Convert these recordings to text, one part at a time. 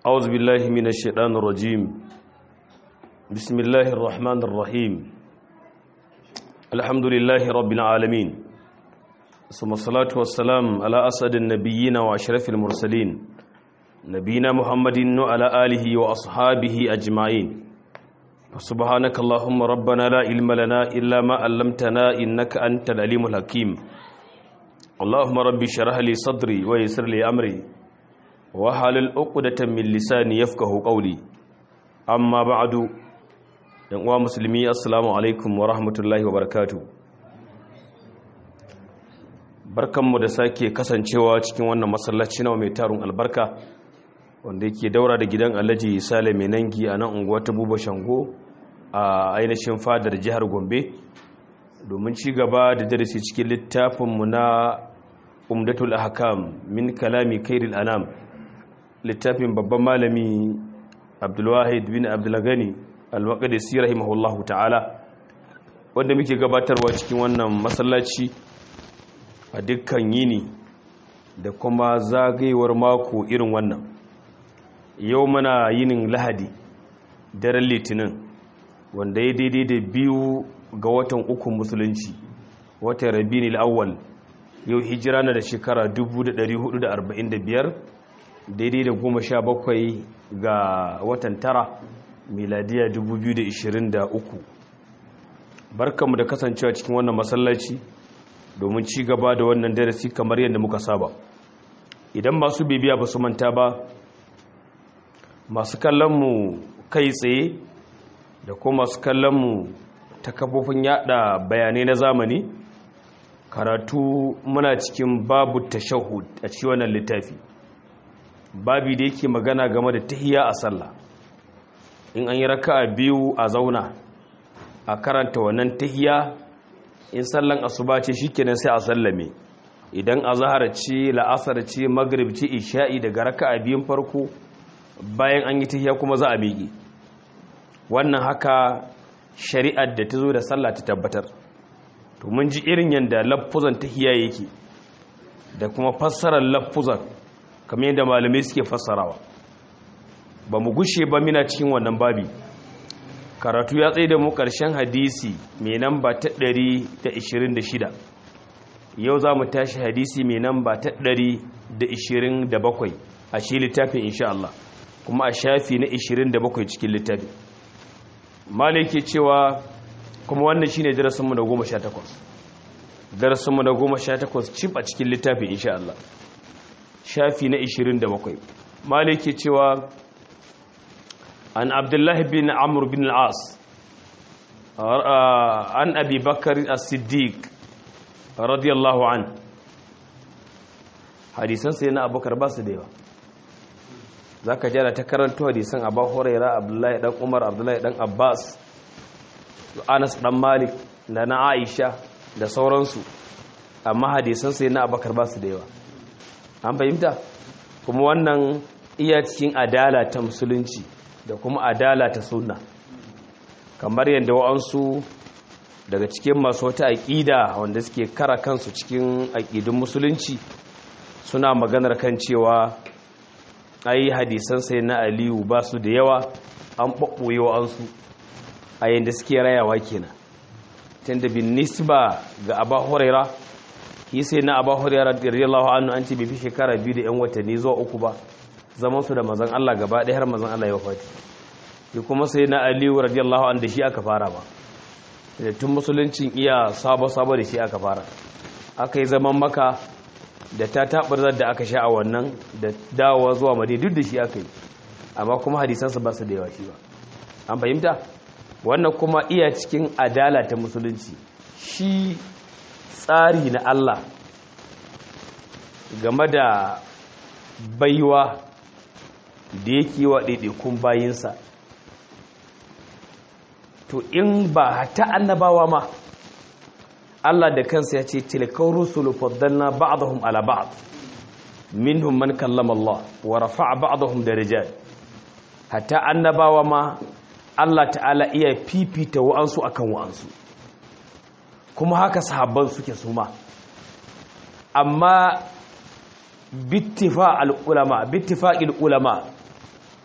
أعوذ بالله من الشيطان الرجيم بسم الله الرحمن الرحيم الحمد لله رب العالمين ثم الصلاة والسلام على أسد النبيين وأشرف المرسلين نبينا محمد وعلى آله وأصحابه أجمعين سبحانك اللهم ربنا لا علم لنا إلا ما علمتنا إنك أنت العليم الحكيم اللهم ربي شرح لي صدري ويسر لي أمري wahalul uqdatan min lisani yafqahu qawli amma ba'du yan uwa musulmi assalamu alaikum wa rahmatullahi wa barakatuh barkanmu da sake kasancewa cikin wannan masallaci na mai tarun albarka wanda yake daura da gidan Alhaji Sale mai nangi a nan unguwar ta Buba Shango a ainihin fadar jihar Gombe domin ci gaba da darasi cikin littafinmu na Umdatul Ahkam min kalami Khairil Anam littafin babban malami abdulwahid bin abdulgani al-maqdisi rahimahullahu ta'ala wanda muke gabatarwa cikin wannan masallaci a dukkan yini da kuma zagayewar mako irin wannan yau muna yinin lahadi daren litinin wanda ya daidai da biyu ga watan uku musulunci watan rabini al'awwal yau hijira na da shekara 1445 daidai da goma sha bakwai ga watan tara miladiya 2023 barkanmu da kasancewa cikin wannan masallaci domin ci gaba da wannan darasi kamar yadda muka saba idan masu bibiya ba su manta ba masu kallonmu kai tsaye da kuma masu kallonmu ta kafofin yada bayanai na zamani karatu muna cikin babu tashahud a cikin wannan littafi babi da yake magana game da tahiya a sallah in an yi raka'a biyu a zauna a karanta wannan tahiya in sallan asuba ce shikenan sai a sallame idan azhar ce la'asar ce maghrib ce isha'i daga raka'a biyun farko bayan an yi tahiya kuma za a miƙe wannan haka shari'ar da ta zo da sallah ta tabbatar to mun ji irin yanda lafuzan tahiya yake da kuma fassarar lafuzan kamar yadda malamai suke fassarawa ba mu gushe ba mina cikin wannan babi karatu ya tsaye da mu ƙarshen hadisi mai namba ta 126 yau za mu tashi hadisi mai namba ta 127 a shi littafin insha Allah kuma a shafi na 27 cikin littafin malai ke cewa kuma wannan shine darasinmu na 18 darasinmu na 18 cif a cikin littafin insha Allah shafi na 27 maliki cewa an abdullahi bin amur bin al'as an abi bakar as-siddiq radiyallahu an hadisan sai na abubakar ba su da yawa za ka jana ta karanto hadisan abu huraira abdullahi dan umar abdullahi dan abbas anas dan malik da na aisha da sauransu amma hadisan sai na abubakar ba su da yawa an fahimta kuma wannan iya cikin adala ta musulunci da kuma adala ta sunna kamar yadda wa'ansu daga cikin masu wata aƙida wanda suke kara kansu cikin aƙidun musulunci suna maganar kan cewa ai hadisan sai na aliyu ba su da yawa an ɓaɓɓoye wa'ansu a yadda suke rayawa kenan tunda bin nisba ga abba huraira shi sai na abu hurairar radiyallahu anhu an ce bai fi shekara biyu da yan watanni zuwa uku ba zaman su da mazan Allah gaba ɗaya har mazan Allah ya wafati shi kuma sai na aliyu radiyallahu anhu da shi aka fara ba da tun musuluncin iya sabo sabo da shi aka fara aka yi zaman maka da ta taɓarzar da aka sha a wannan da dawowa zuwa madina duk da shi aka yi amma kuma hadisansa ba su da yawa shi ba an fahimta wannan kuma iya cikin adala ta musulunci shi tsari na Allah game da baiwa da yake wa ɗaiɗaikun bayinsa to in ba ta annabawa ma Allah da kansa ya ce tilkar rusulu faddalna ba'dahum ala ba'd minhum man kallama Allah wa rafa'a ba'dahum darajat hatta annabawa ma Allah ta'ala iya fifita wa'ansu akan wa'ansu kuma haka sahabban suke su ma amma bittifa al'ulama bittifa'il ulama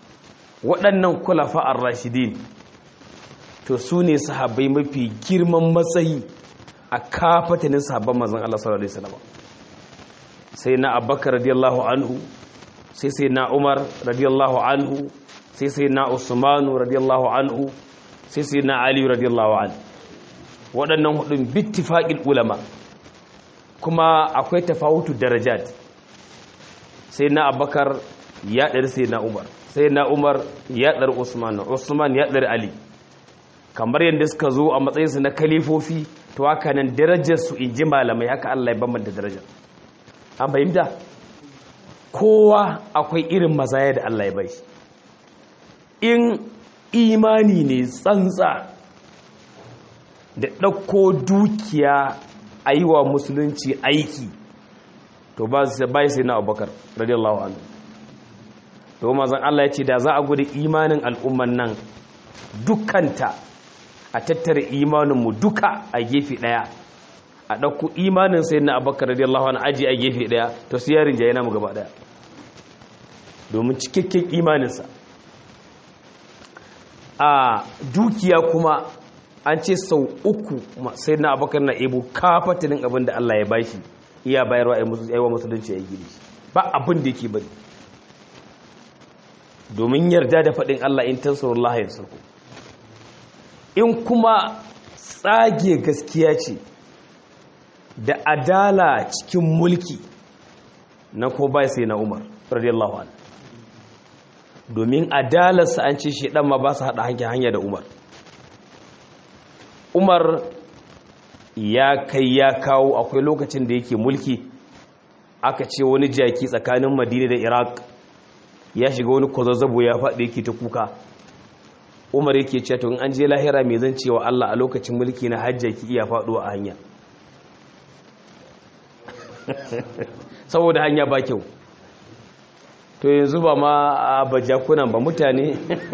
waɗannan kulafa ar-rashidin to su ne sahabbai mafi girman matsayi a kafatanin sahabban manzon Allah sallallahu alaihi wasallam sai na Abubakar radiyallahu anhu sai sai na Umar radiyallahu anhu sai sai na Usman radiyallahu anhu sai sai na Ali radiyallahu anhu waɗannan hudun bittifaqil ulama kuma akwai tafawutu darajat sai na Abubakar ya ɗari sai na Umar sai na Umar ya ɗari Usman Usman ya ɗari Ali kamar yadda suka zo a matsayinsu na kalifofi to haka nan darajarsu in ji malamai haka Allah ya bambanta darajar an fahimta kowa akwai irin mazaya da Allah ya bai in imani ne tsantsa da ɗauko dukiya a yi wa musulunci aiki to ba sai na abubakar radiyallahu anhu to mazan Allah ya ce da za a gudu imanin al'umman nan dukanta a tattara imaninmu duka a gefe ɗaya a ɗauku imanin sai na abakar radiyallahu anhu aji a gefe ɗaya to su yarin jaye namu gaba ɗaya domin cikakken imaninsa a dukiya kuma an ce sau uku sai na abakar na ebo kafatinin abin da Allah ya bashi iya bayarwa a wa musulunci ya gini ba abin da yake bari domin yarda da faɗin Allah in tansurullah ya sarku in kuma tsage gaskiya ce da adala cikin mulki na ko bai sai na umar radiyallahu anhu domin adalarsa an ce shi dan ma ba su haɗa hanya da umar umar ya kai ya kawo akwai lokacin da yake mulki aka ce wani jaki tsakanin madina da iraq ya shiga wani kwazazzabo ya faɗi yake ta kuka umar yake ce to in an je lahira mai zan cewa Allah a lokacin mulki na hajja ki iya faɗuwa a hanya saboda hanya ba kyau to yanzu ba ma a bajakunan ba mutane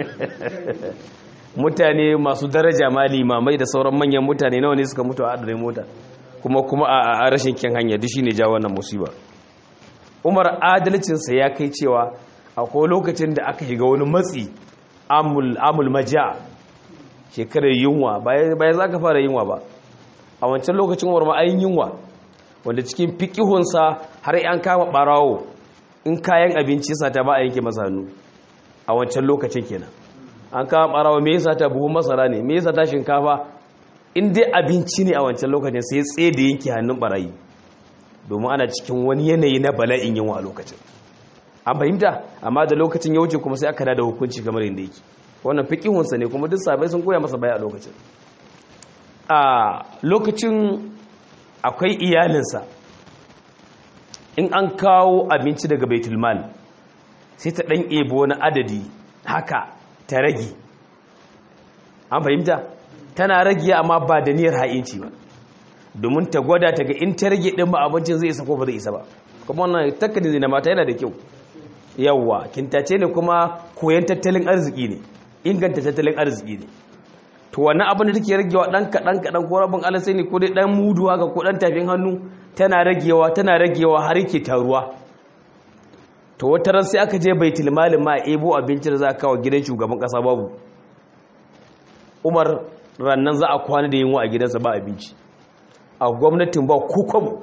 mutane masu daraja ma limamai da sauran manyan mutane nawa ne suka mutu a adadin mota kuma kuma a rashin kyan hanya duk shine ja wannan musiba umar adalcinsa ya kai cewa akwai lokacin da aka shiga wani matsi amul maja shekarar yunwa bayan za ka fara yunwa ba a wancan lokacin warma ayin yunwa wanda cikin fikihunsa har yan kama barawo in kayan abinci sata ba a yanke masa hannu a wancan lokacin kenan an kama barawo me yasa ta buhun masara ne me yasa ta shinkafa in dai abinci ne a wancan lokacin sai tsaye da yanke hannun barayi domin ana cikin wani yanayi na bala'in yunwa a lokacin an fahimta amma da lokacin ya wuce kuma sai aka da hukunci kamar yadda yake wannan fiqihunsa ne kuma duk sabai sun koya masa baya a lokacin a lokacin akwai iyalinsa in an kawo abinci daga baitul mal sai ta dan ebo wani adadi haka ta rage an fahimta tana rage amma ba da niyyar ha'inci ba domin ta gwada ta ga in ta rage din ba abincin zai isa ko ba zai isa ba kuma wannan takkadin na mata yana da kyau yawwa kintace ne kuma koyan tattalin arziki ne inganta tattalin arziki ne to wannan abin da take ragewa dan kadan kadan ko rabin alasai ne ko dai dan mudu haka ko dan tafin hannu tana ragewa tana ragewa har yake taruwa to wata ran sai aka je baitul malin ma ebo abinci da za ka kawo gidan shugaban kasa babu Umar rannan za a kwana da yunwa a gidansa ba abinci a gwamnatin ba kukwam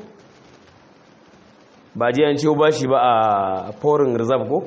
ba ji an ciwo ba shi ba a foreign reserve ko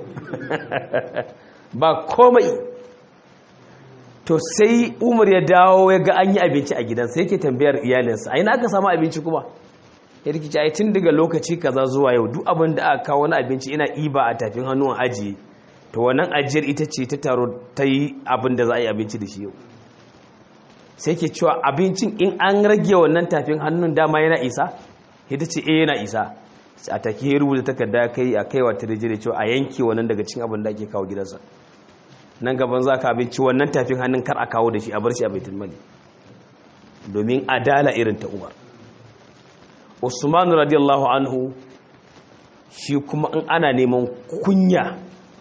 ba komai to sai umar ya dawo ya ga an yi abinci a gidansa yake tambayar iyalinsa a yi aka samu abinci kuma ya rikici a tun daga lokaci kaza zuwa yau duk abin da aka kawo wani abinci ina iba a tafin hannun ajiye to wannan ajiyar ita ce ta taro ta yi abin da za a yi abinci da shi yau sai ke cewa abincin in an rage wannan tafin hannun dama yana isa ita ce eh yana isa a take ya rubuta takarda kai a kaiwa ta rijire cewa a yanke wannan daga cin abin da ake kawo gidansa nan gaban za ka abinci wannan tafin hannun kar a kawo da shi a bar shi a baitul mali domin adala irin ta umar usman radiyallahu anhu shi kuma in ana neman kunya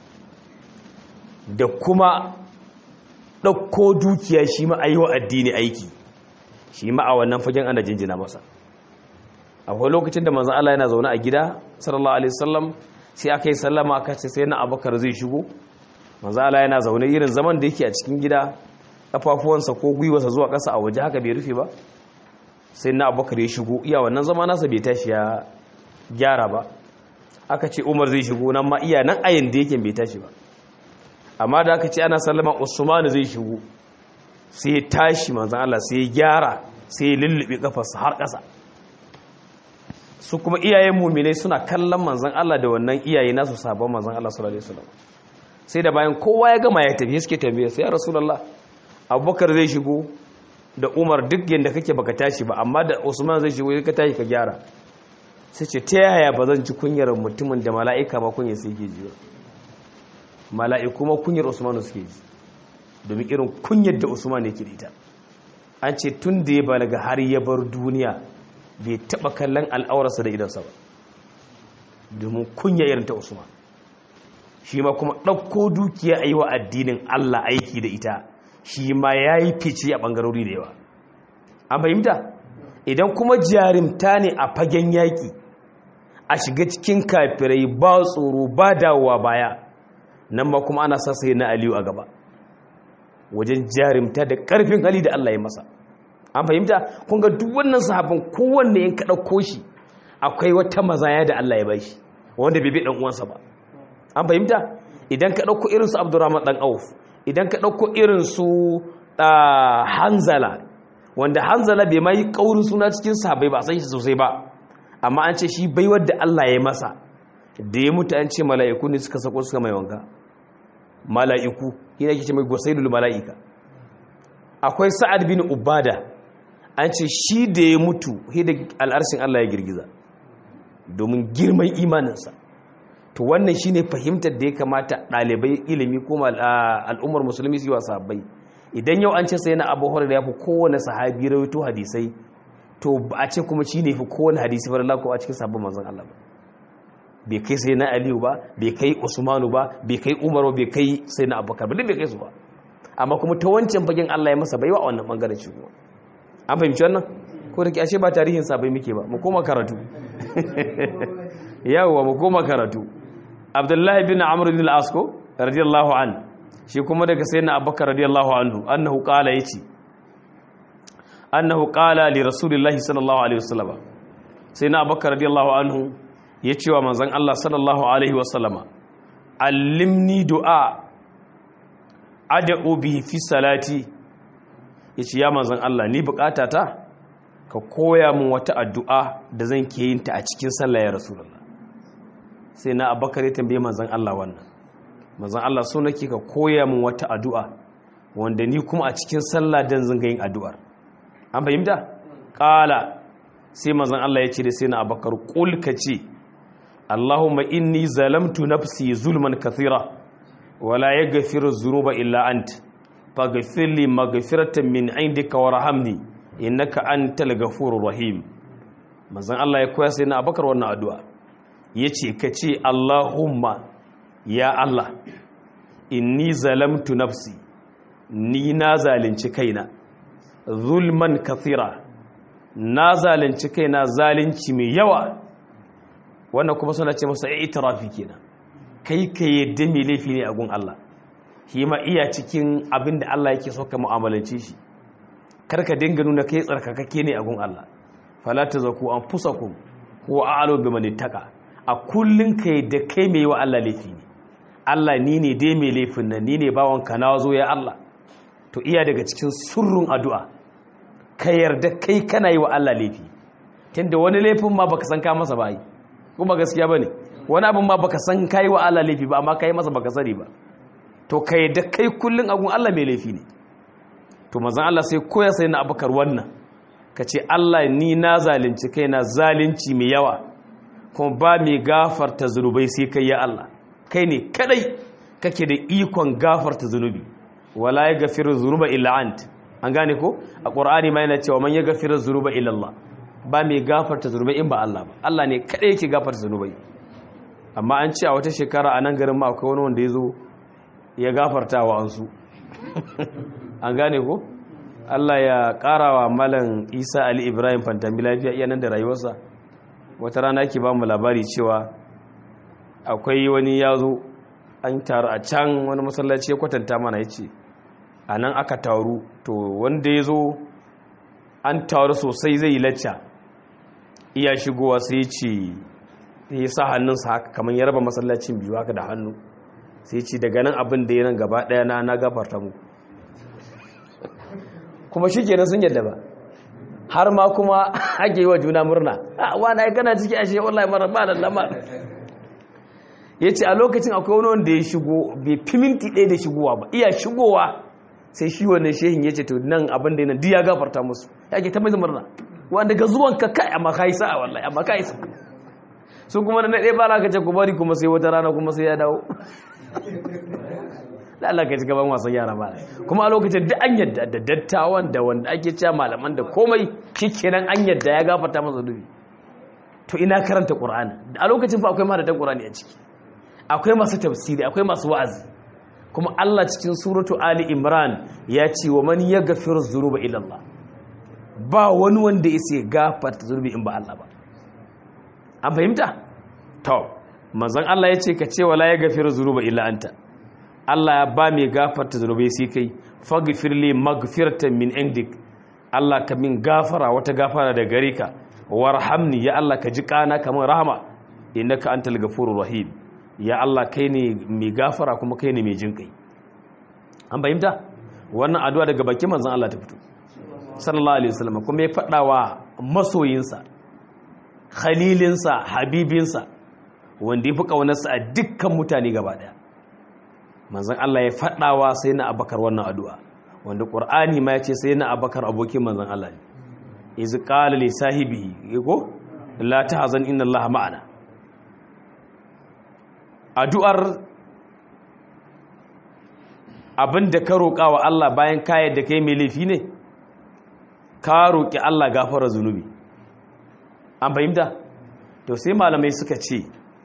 da kuma ɗauko dukiya shi ma a yi wa addini aiki shi ma a wannan fagen ana jinjina masa akwai lokacin da manzan Allah yana zaune a gida sallallahu alaihi wasallam sai aka yi sallama aka ce sai na abakar zai shigo manzo Allah yana zaune irin zaman da yake a cikin gida kafafuwansa ko gwiwarsa zuwa ƙasa a waje haka bai rufe ba sai na abubakar ya shigo iya wannan zama nasa bai tashi ya gyara ba aka ce umar zai shigo nan ma iya nan ayin da yake bai tashi ba amma da aka ce ana sallama usmanu zai shigo sai ya tashi manzan Allah sai ya gyara sai ya lullube kafarsa har ƙasa su kuma iyayen muminai suna kallon manzan Allah da wannan iyaye nasu sabon manzan Allah sallallahu alaihi wasallam sai da bayan kowa ya gama ya tafi suke tambaye sai ya rasulullah abubakar zai shigo da umar duk yadda kake baka tashi ba amma da usman zai shigo ka tashi ka gyara sai ce ta yaya ba zan ji kunyar mutumin da mala'ika ba kunyar sai ke ji mala'iku ma kunyar usman suke ji domin irin kunyar da usman yake da ita an ce tun da ya balaga har ya bar duniya bai taba kallon al'aurarsa da idansa ba domin kunya irin ta usman shi ma kuma ɗauko dukiya a yi wa addinin allah aiki da ita shi ma ya yi fice a ɓangarori da yawa an fahimta idan kuma jarimta ne a fagen yaƙi a shiga cikin kafirai ba tsoro ba dawowa baya nan ma kuma ana sassa na aliyu a gaba wajen jarimta da ƙarfin hali da Allah ya masa an fahimta kun ga duk wannan sahabin kowanne in ka ɗauko shi akwai wata mazaya da Allah ya bashi wanda bai bi ɗan uwansa ba an fahimta idan ka ɗauko irin su Abdurrahman ɗan Auf idan ka ɗauko irin su Hanzala wanda Hanzala bai mai ƙaurin suna cikin sahabbai ba san shi sosai ba amma an ce shi baiwar da Allah ya masa da ya mutu an ce mala'iku ne suka sako suka mai wanka mala'iku yana ke ce mai gwasaidul mala'ika akwai sa'ad bin ubada an ce shi da ya mutu hida al'arshin Allah ya girgiza domin girman imaninsa to wannan shine fahimtar da ya kamata ɗalibai ilimi ko al'ummar musulmi su yi wa sahabbai idan yau an ce sai na abu da ya fi kowane sahabi rawaito hadisai to ba a ce kuma shi ne fi kowane hadisi bar Allah ko a cikin sabbin manzon Allah ba bai kai sai na Aliyu ba bai kai Usmanu ba bai kai Umaru bai kai sai na Abubakar ba duk bai kai su ba amma kuma ta wancan fagen Allah ya masa baiwa a wannan bangaren shi kuma an fahimci wannan ko da ke ashe ba tarihin sabai muke ba mu koma karatu yawwa mu koma karatu Abdullahi bin Amr bin al-As ko radiyallahu an shi kuma daga sayyidina Abubakar radiyallahu anhu annahu qala yace annahu qala li rasulillahi sallallahu alaihi wasallam sayyidina Abubakar radiyallahu anhu yace wa manzon Allah sallallahu alaihi wasallama allimni du'a ad'u bihi fi salati yace ya manzon Allah ni bukatata ka koya min wata addu'a da zan ke yin ta a cikin sallah ya rasulullah sai na abakar ya tambaye manzon Allah wannan manzon Allah so nake ka koya min wata addu'a wanda ni kuma a cikin sallah dan zanga yin addu'ar an fahimta qala sai manzon Allah ya ce da sai na abakar qul ka ce Allahumma inni zalamtu nafsi zulman kathira wala yaghfiru dhunuba illa anta faghfir li maghfiratan min indika warhamni innaka antal ghafurur rahim manzon Allah ya koya sai na abakar wannan addu'a yace kace Allahumma ya Allah inni zalamtu nafsi ni na zalunci kaina zulman kathira na zalunci kaina zalunci mai yawa wannan kuma suna ce masa i'tirafi kenan kai ka yadda mai laifi ne a gun Allah shi ma iya cikin abin da Allah yake so ka mu'amalance shi karka dinga nuna kai tsarkakake ne a gun Allah fala tazaku anfusakum huwa a'lamu biman ittaqa a kullun kai da kai mai wa Allah laifi ne Allah ni ne dai mai laifin nan ni ne bawon ka na zo ya Allah to iya daga cikin surrun addu'a ka yarda kai kana yi wa Allah laifi tunda wani laifin ma baka san ka masa ba yi kuma gaskiya bane wani abin ma baka san kai wa Allah laifi ba amma kai masa baka sani ba to ka yarda kai kullun agun Allah mai laifi ne to manzon Allah sai koya sai na abakar wannan ka ce Allah ni na zalunci kaina zalunci mai yawa kuma ba mai gafarta zunubai sai kai ya Allah kai ne kadai kake da ikon gafarta zunubi wala ya gafiru zunuba illa ant an gane ko a qur'ani ma yana cewa man ya gafiru zunuba illa Allah ba mai gafarta zunubai in ba Allah ba Allah ne kadai yake gafarta zunubai amma an ce a wata shekara a nan garin ma akwai wani wanda ya zo ya gafarta wa ansu an gane ko Allah ya karawa malam Isa Ali Ibrahim Fantami lafiya iya nan da rayuwarsa wata rana ke ba mu labari cewa akwai wani ya zo an taru a can wani masallaci ya kwatanta mana ya ce a nan aka taru to wanda ya zo an taru sosai zai yi lacca iya shigowa sai ce ya sa hannunsa haka kamar ya raba masallacin biyu haka da hannu sai ce daga nan abin da ya nan gaba ɗaya na na gafarta mu kuma shi kenan sun yadda ba har ma kuma ake yi wa juna murna a wani ya gana ciki ashe wallahi mara ba da lamar ya ce a lokacin akwai wani wanda ya shigo bai fi minti ɗaya da shigowa ba iya shigowa sai shi wannan shehin ya ce to nan abin da yana duk ya gafarta musu ya ke ta mai murna wanda ga zuwan ka kai amma ka yi sa'a wallahi amma ka yi sa'a su kuma na ɗaya ba ka ce ku bari kuma sai wata rana kuma sai ya dawo da Allah ka ci gaban wasan yara ba kuma a lokacin duk an yadda da dattawan da wanda ake cewa malaman da komai shikenan an yadda ya gafarta masa dubi to ina karanta qur'ani a lokacin fa akwai mahadatan qur'ani a ciki akwai masu tafsiri akwai masu wa'azi kuma Allah cikin suratu ali imran ya ce wa man yaghfiru dhunuba illa Allah ba wani wanda yake gafarta zunubi in ba Allah ba an fahimta to manzon Allah ya ce ka ce wala yaghfiru dhunuba illa anta Allah ya ba mai gafarta zunubai sai kai faghfir li maghfiratan min indik Allah ka min gafara wata gafara da gare ka warhamni ya Allah ka ji kana kamar rahama innaka antal ghafurur rahim ya Allah kai ne mai gafara kuma kai ne mai jin kai an fahimta wannan addu'a daga bakin manzon Allah ta fito sallallahu alaihi wasallam kuma ya fada wa masoyinsa khalilinsa habibinsa wanda ya fi kaunarsa a dukkan mutane gaba daya manzon Allah ya fadawa sai na abakar wannan addu'a wanda qur'ani ma ya ce sai na abakar abokin manzon Allah ne iz qala li sahibihi ko la tahzan inna allaha ma'ana addu'ar abinda ka roƙa wa Allah bayan kayan da kai mai laifi ne ka roƙi Allah gafara zunubi an fahimta to sai malamai suka ce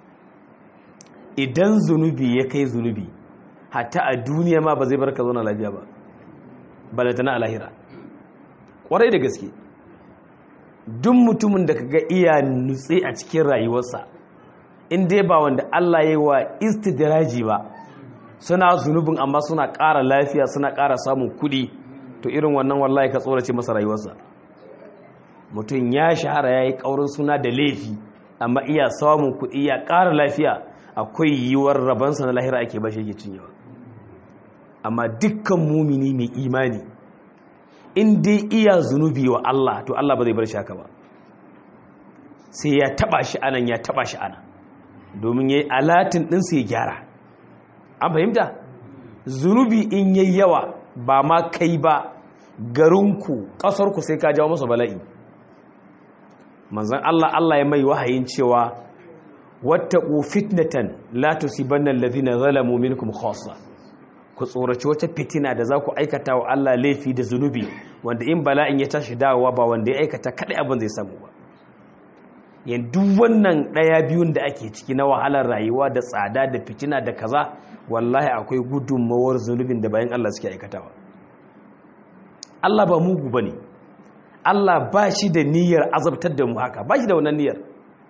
idan zunubi ya kai zunubi hatta a duniya ma ba zai bar ka zauna lafiya ba balatana a lahira ƙwarai da gaske duk mutumin da kaga iya nutse a cikin rayuwarsa in dai ba wanda Allah ya yi wa istidraji ba suna zunubin amma suna ƙara lafiya suna ƙara samun kuɗi to irin wannan wallahi ka tsorace masa rayuwarsa mutum ya shahara ya yi ƙaurin suna da laifi amma iya samun kuɗi ya ƙara lafiya akwai yiwuwar rabansa na lahira ake bashi yake cinyewa amma dukkan mumini mai imani in dai iya zunubi wa Allah to Allah ba zai bar shi haka ba sai ya taba shi anan ya taba shi anan domin yayi alatin din sai ya gyara an fahimta zunubi in yayi yawa ba ma kai ba garinku ƙasarku sai ka jawo masa bala'i manzon Allah Allah ya mai wahayin cewa wattaqu fitnatan la tusibanna alladhina zalamu minkum khassa ku tsoraci wata fitina da za ku aikata wa Allah laifi da zunubi wanda in bala'in ya tashi dawowa ba wanda ya aikata kadai abin zai samu ba yanzu wannan daya biyun da ake ciki na wahalar rayuwa da tsada da fitina da kaza wallahi akwai gudunmawar zunubin da bayan Allah suke aikatawa Allah ba mugu bane Allah ba shi da niyyar azabtar da mu haka ba shi da wannan niyyar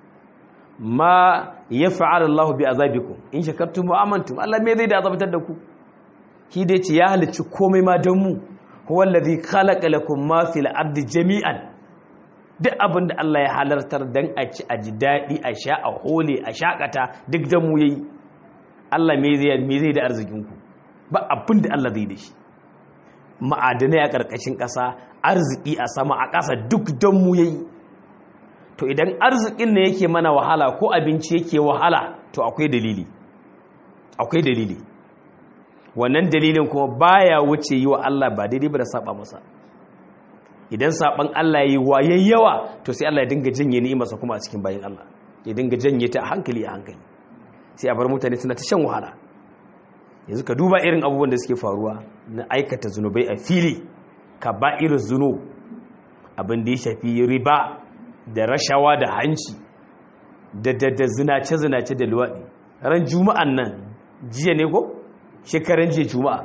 ma ya fa'ala Allah bi azabikum in shakartum wa amantum Allah me zai da azabtar da ku ki dai ce ya halicci komai ma don mu huwa allazi khalaqa lakum ma fil ardi jami'an duk abin da Allah ya halartar dan a ci a ji dadi a sha a hole a shakata duk da mu yayi Allah me zai me zai da arzikin ku ba abin da Allah zai da shi ma'adanai a karkashin ƙasa arziki a sama a ƙasa duk don mu yayi to idan arzikin ne yake mana wahala ko abinci yake wahala to akwai dalili akwai dalili wannan dalilin kuma baya wuce yi wa Allah ba daidai ba da saba masa idan saban Allah yi wa yawa to sai Allah ya dinga janye ni'imarsa kuma a cikin bayin Allah ya dinga janye ta a hankali a hankali sai a bar mutane suna ta shan wahala yanzu ka duba irin abubuwan da suke faruwa na aikata zunubai a fili ka ba irin zunub abin da ya shafi riba da rashawa da hanci da da zinace-zinace da luwaɗi ran juma'an nan jiya ne ko shekaran jiya juma'a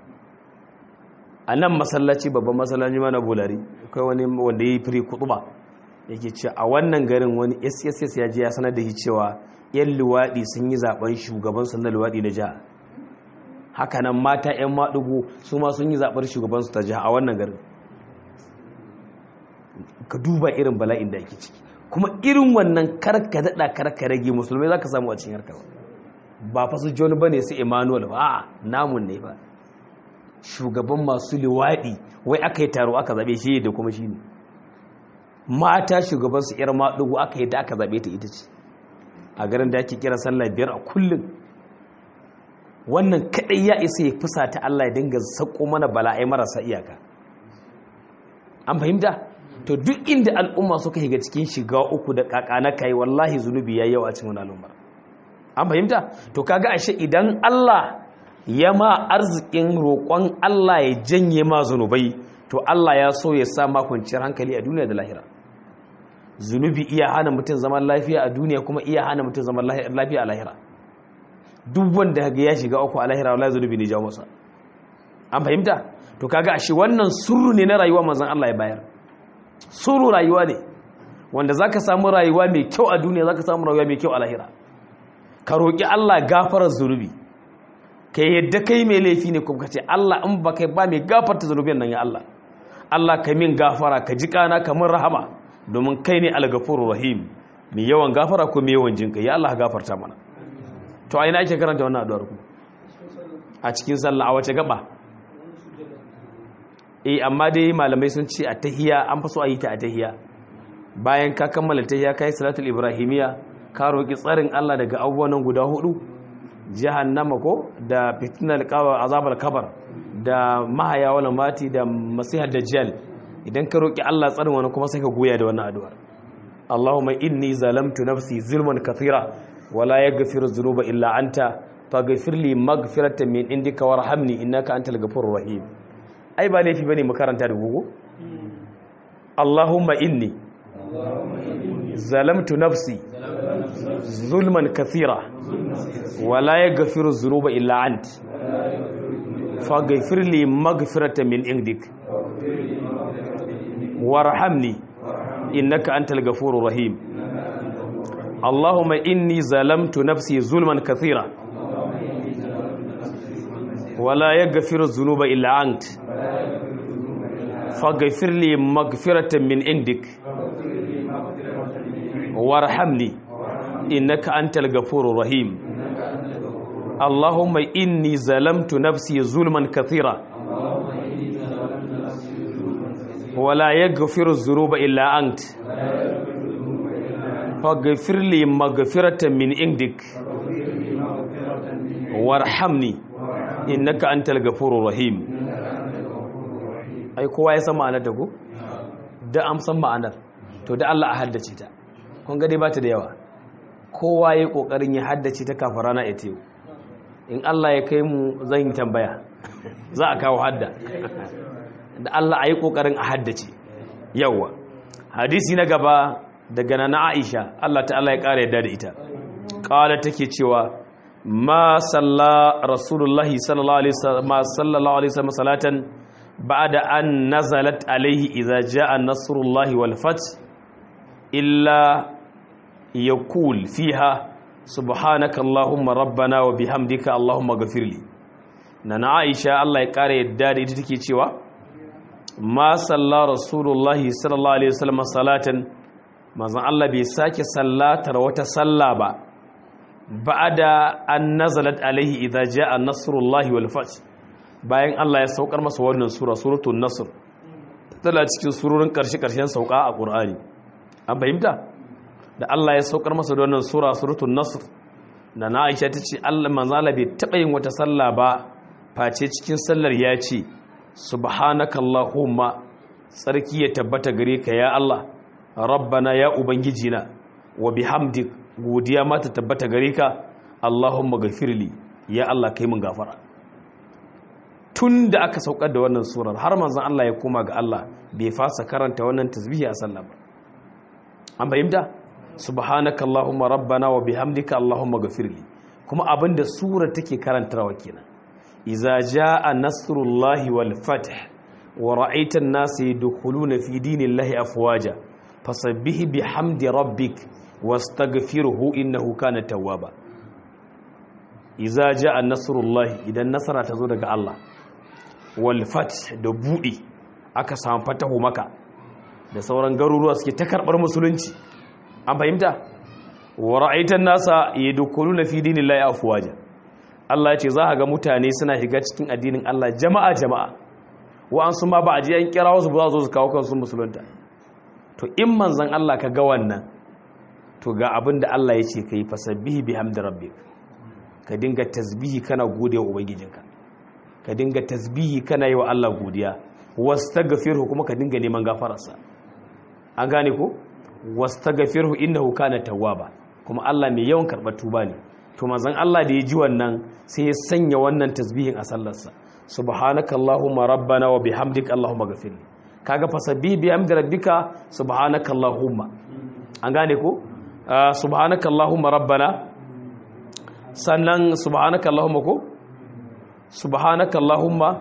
a nan masallaci babban masallaci mana bolari kai wani wanda ya yi firi kutuba yake ce a wannan garin wani sss ya je ya sanar da shi cewa yan luwaɗi sun yi zaben shugabansu na luwaɗi na jiha hakanan mata 'yan maɗugo su ma sun yi zaɓar shugabansu ta jiha a wannan garin ka duba irin bala'in da ake ciki kuma irin wannan karka daɗa karka rage musulmai za ka samu a cikin harkar ba fa su joni ba ne su emmanuel ba a namun ne ba shugaban masu liwaɗi wai aka yi taro aka zaɓe shi da kuma shi ne mata shugabansu 'yar maɗugo aka yi da aka zaɓe ta ita ce a garin da ake kira sallah biyar a kullum wannan kadai ya isa ya fusa ta Allah ya dinga sako mana bala'ai marasa iyaka an fahimta to duk inda al'umma suka shiga cikin shiga uku da kakana kai wallahi zunubi yayi yawa a cikin al'umma an fahimta to kaga ashe idan Allah ya ma arzikin roƙon Allah ya janye ma zunubai to Allah ya so ya sa ma kwanciyar hankali a duniya da lahira zunubi iya hana mutum zaman lafiya a duniya kuma iya hana mutum zaman lafiya a lahira duk wanda ga ya shiga uku a lahira wallahi zunubi ne jawo masa an fahimta to kaga ashe wannan surru ne na rayuwa manzon Allah ya bayar surru rayuwa ne wanda zaka samu rayuwa mai kyau a duniya zaka samu rayuwa mai kyau a lahira ka roki Allah gafarar zunubi ka yadda kai mai laifi ne kuma kace Allah in ba kai ba mai gafarta zunubin nan ya Allah Allah ka min gafara ka ji kana kamar rahama domin kai ne al-ghafurur rahim mai yawan gafara ko mai yawan jinka ya Allah gafarta mana to a ina ake karanta wannan addu'ar ku a cikin sallah a wace gaba eh amma dai malamai sun ce a tahiya an faso a yi ta a tahiya bayan ka kammala tahiya kai salatul ibrahimiya ka roki tsarin Allah daga abubuwan guda hudu jahannama ko da fitnal qawa azabal kabar da mahaya wala mati da masihar dajjal idan ka roki Allah tsarin wani kuma sai ka goya da wannan addu'ar Allahumma inni zalamtu nafsi zulman kathira wala yaghfiru dhunuba illa anta faghfir li maghfiratan min indika warhamni innaka antal ghafurur rahim ai ba laifi bane mu karanta da gugu Allahumma inni zalamtu nafsi zulman kathira wala yaghfiru dhunuba illa ant faghfir li maghfiratan min indik warhamni innaka antal ghafurur rahim اللهم إني ظلمت نفسي ظلما كثيرا ولا يغفر الذنوب إلا أنت فاغفر لي مغفرة من عندك وارحمني إنك أنت الغفور الرحيم اللهم إني ظلمت نفسي ظلما كثيرا ولا يغفر الذنوب إلا أنت faghfir li maghfiratan min indik warhamni innaka antal ghafurur rahim ai kowa ya san ma'anar da ko da am san ma'anar to da Allah a haddace ta kun ga dai bata da yawa kowa yayi kokarin ya haddace ta kafin rana ita yau in Allah ya kai mu zan yi tambaya za a kawo hadda da Allah ayi kokarin a haddace yawa hadisi na gaba daga na Aisha Allah ta'ala ya ƙara yadda da ita ƙala take cewa ma salla rasulullahi sallallahu alaihi wasallam sallallahu alaihi wasallam salatan ba'da an nazalat alaihi idza jaa nasrullahi wal fath illa yaqul fiha subhanaka allahumma rabbana wa bihamdika allahumma ghafirli na Aisha Allah ya ƙara yadda da ita take cewa ma salla rasulullahi sallallahu alaihi wasallam salatan manzon Allah bai sake sallatar wata salla ba ba'da an nazalat alaihi idza jaa nasrullahi wal fath bayan Allah ya saukar masa wannan sura suratul nasr tana cikin surorin karshe karshen sauka a Qur'ani an fahimta da Allah ya saukar masa da wannan sura suratul nasr da na Aisha tace Allah manzon Allah bai taba yin wata salla ba face cikin sallar ya ce subhanakallahumma tsarki ya tabbata gare ka ya Allah rabbana ya ubangijina wa bihamdik godiya ma ta tabbata gare ka allahumma gafirli ya Allah kai mun gafara tun da aka saukar da wannan surar har manzon Allah ya koma ga Allah bai fasa karanta wannan tasbihi a sallah ba an fahimta subhanaka allahumma rabbana wa bihamdika allahumma gafirli kuma abinda surar take karantawa kenan iza jaa nasrullahi wal fath wa ra'aita an-nasa yadkhuluna fi dinillahi afwaja fasabbihi bihamdi rabbik wastaghfirhu innahu kana tawwaba iza ja'a nasrullahi idan nasara ta zo daga Allah wal fath da budi aka samu fatahu maka da sauran garuruwa suke ta karbar musulunci an fahimta wa ra'aitan nasa yadkhuluna fi dinillahi afwaja Allah ya ce za ga mutane suna shiga cikin addinin Allah jama'a jama'a wa'ansu ma ba a ji an kira wasu ba za su kawo kansu musulunta to in manzon Allah ka ga wannan to ga abin da Allah ya ce kai fasabbihi bihamdi rabbik ka dinga tasbihi kana gode wa ubangijinka ka dinga tasbihi kana yi wa Allah godiya wastaghfirhu kuma ka dinga neman gafararsa an gane ko wastaghfirhu innahu kana tawwaba kuma Allah mai yawan karɓar tuba ne to manzon Allah da ya ji wannan sai ya sanya wannan tasbihin a sallarsa subhanaka allahumma rabbana wa bihamdika allahumma ghafirli kaga fasabbi bihamdi rabbika subhanaka allahumma an gane ko subhanaka allahumma rabbana sannan subhanaka allahumma ko subhanaka allahumma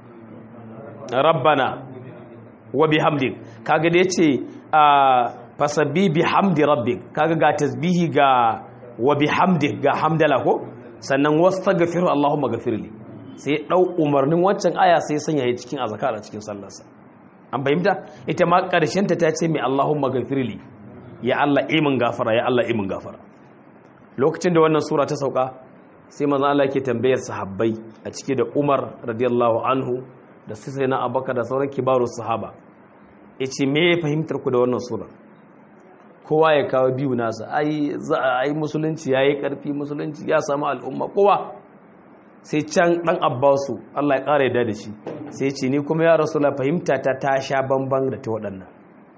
rabbana wa bihamdik kaga da yace fasabbi bihamdi rabbik kaga ga tasbihi ga wa bihamdik ga hamdala ko sannan wastaghfiru allahumma ghafirli sai dau umarnin waccan aya sai sanya ya cikin azkar a cikin sallarsa an fahimta ita ma karshen ta tace mai allahumma ghafirli ya Allah imin gafara ya Allah imin gafara lokacin da wannan sura ta sauka sai manzo Allah yake tambayar sahabbai a cike da Umar radiyallahu anhu da sai na Abubakar da sauran kibarus sahaba yace me fahimtar ku da wannan sura kowa ya kawo biyu nasa ai za a yi musulunci yayi karfi musulunci ya samu al'umma kowa sai can dan Abbasu Allah ya kare da shi sai ce ni kuma ya rasulullah fahimta ta ta sha bamban da ta waɗannan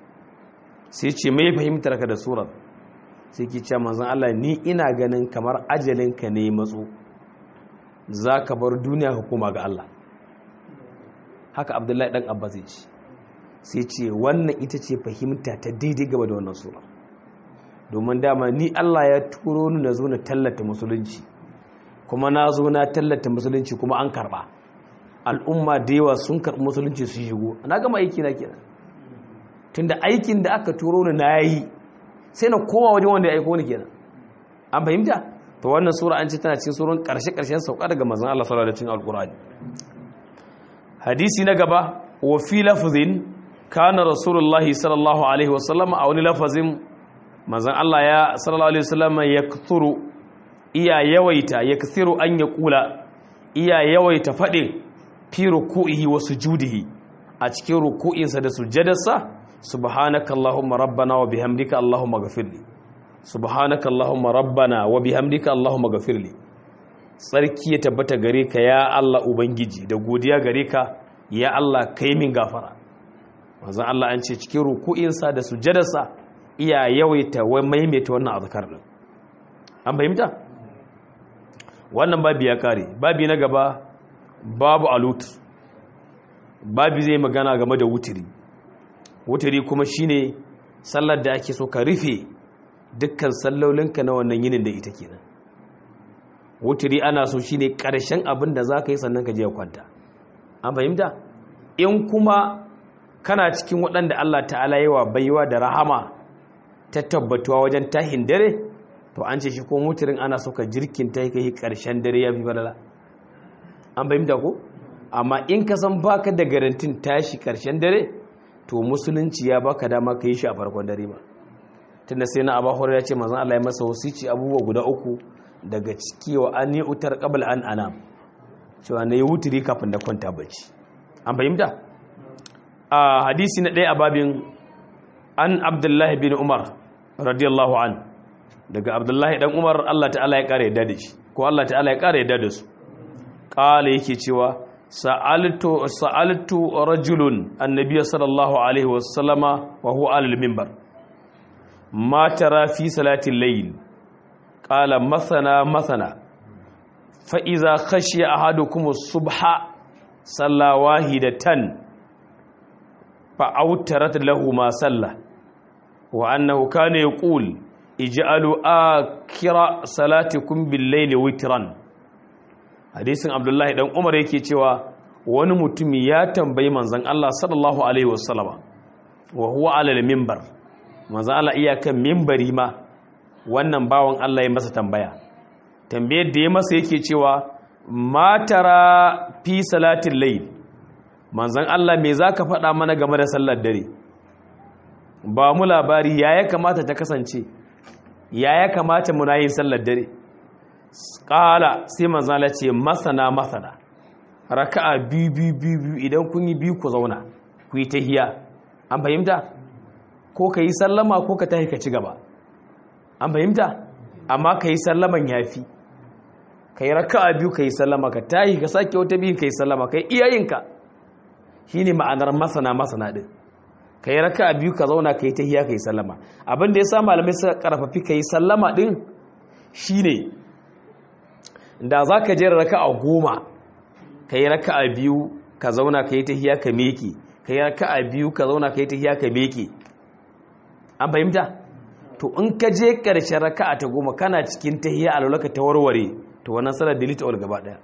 sai ce me fahimtar ka da surar sai ki ce manzon Allah ni ina ganin kamar ajalinka ne matso za ka bar duniya hukuma ga Allah haka abdullahi dan abba zai ce sai ce wannan ita ce fahimta ta daidai gaba da wannan sura domin dama ni Allah ya turo ni na zo na tallata musulunci kuma na zo na tallata musulunci kuma an karba al'umma da yawa sun karɓi musulunci su shigo na gama aiki na kenan tunda aikin da aka turo ni na yi sai na koma wajen wanda ya aiko ni kenan an fahimta to wannan sura an ce tana cikin surun karshe karshen sauka daga manzon Allah sallallahu alaihi wasallam alqur'ani hadisi na gaba wa fi lafzin kana rasulullahi sallallahu alaihi wasallam a wani lafazin manzon Allah ya sallallahu alaihi wasallam yakthuru iya yawaita yakthiru an yaqula iya yawaita fadin fi ruku'ihi wa sujudihi a cikin ruku'insa da sujjadarsa subhanaka allahumma rabbana wa bihamdika allahumma ghafirli subhanaka allahumma rabbana wa bihamdika allahumma ghafirli tsarki ya tabbata gare ka ya Allah ubangiji da godiya gare ka ya Allah kai min gafara manzon Allah an ce cikin ruku'insa da sujjadarsa iya yawaita wai maimaita wannan azkar din an fahimta wannan babi ya kare babi na gaba babu alut babi zai magana game da wutiri wutiri kuma shine sallar da ake so ka rufe dukkan sallolinka na wannan yinin da ita kenan wutiri ana so shine karshen abin da zaka yi sannan ka je kwanta an fahimta in kuma kana cikin waɗanda Allah ta'ala yawa baiwa da rahama ta tabbatuwa wajen tahin dare to an ce shi ko wutirin ana so ka jirkin ta kai karshen dare ya fi balala an fahimta ko amma in ka san baka da garantin tashi karshen dare to musulunci ya baka dama ka yi shi a farkon dare ba tunda sai na abu ya ce mazan Allah ya masa wasici abubuwa guda uku daga ciki wa an yi utar qabl an anam cewa na yi wuturi kafin da kwanta bacci an fahimta a hadisi na ɗaya a babin an abdullahi bin umar radiyallahu an daga abdullahi dan umar Allah ta'ala ya kare yadda da shi ko Allah ta'ala ya kare yadda da su kala yake cewa sa'altu sa'altu rajulun annabiy sallallahu alaihi wasallama wa huwa alal minbar ma tara fi salati al-layl qala mathana mathana fa idza khashiya ahadukum as-subha salla wahidatan fa awtarat lahu ma salla wa annahu kana yaqul ij'alu akira salatikum bil-layli witran hadisin abdullahi dan umar yake cewa wani mutumi ya tambayi manzon Allah sallallahu alaihi wasallama wa huwa alal minbar manzon Allah iyakan minbari ma wannan bawan Allah ya masa tambaya tambayar da ya masa yake cewa matara fi salatin layl manzon Allah me zaka faɗa mana game da sallar dare ba mu labari ya ya kamata ta kasance ya ya kamata muna yin sallar dare ƙala sai manzon Allah ce masana masana raka'a biyu biyu biyu idan kun yi biyu ku zauna ku yi tahiya an fahimta ko ka yi sallama ko ka tahi ka ci gaba an fahimta amma ka yi sallaman yafi ka yi raka'a biyu ka yi sallama ka tahi ka sake wata biyu ka yi sallama ka yi iyayenka shi ne ma'anar masana masana ɗin ka yi raka'a biyu ka zauna ka yi tahiya ka yi sallama abin da ya sa malamai suka karfafi ka yi sallama ɗin shi ne da za ka jera raka'a goma ka yi raka'a biyu ka zauna ka yi tahiya ka meke ka yi raka'a biyu ka zauna ka yi tahiya ka meke an fahimta to in ka je ƙarshen raka'a ta goma kana cikin tahiya a lalaka ta warware to wannan salar delete all gaba daya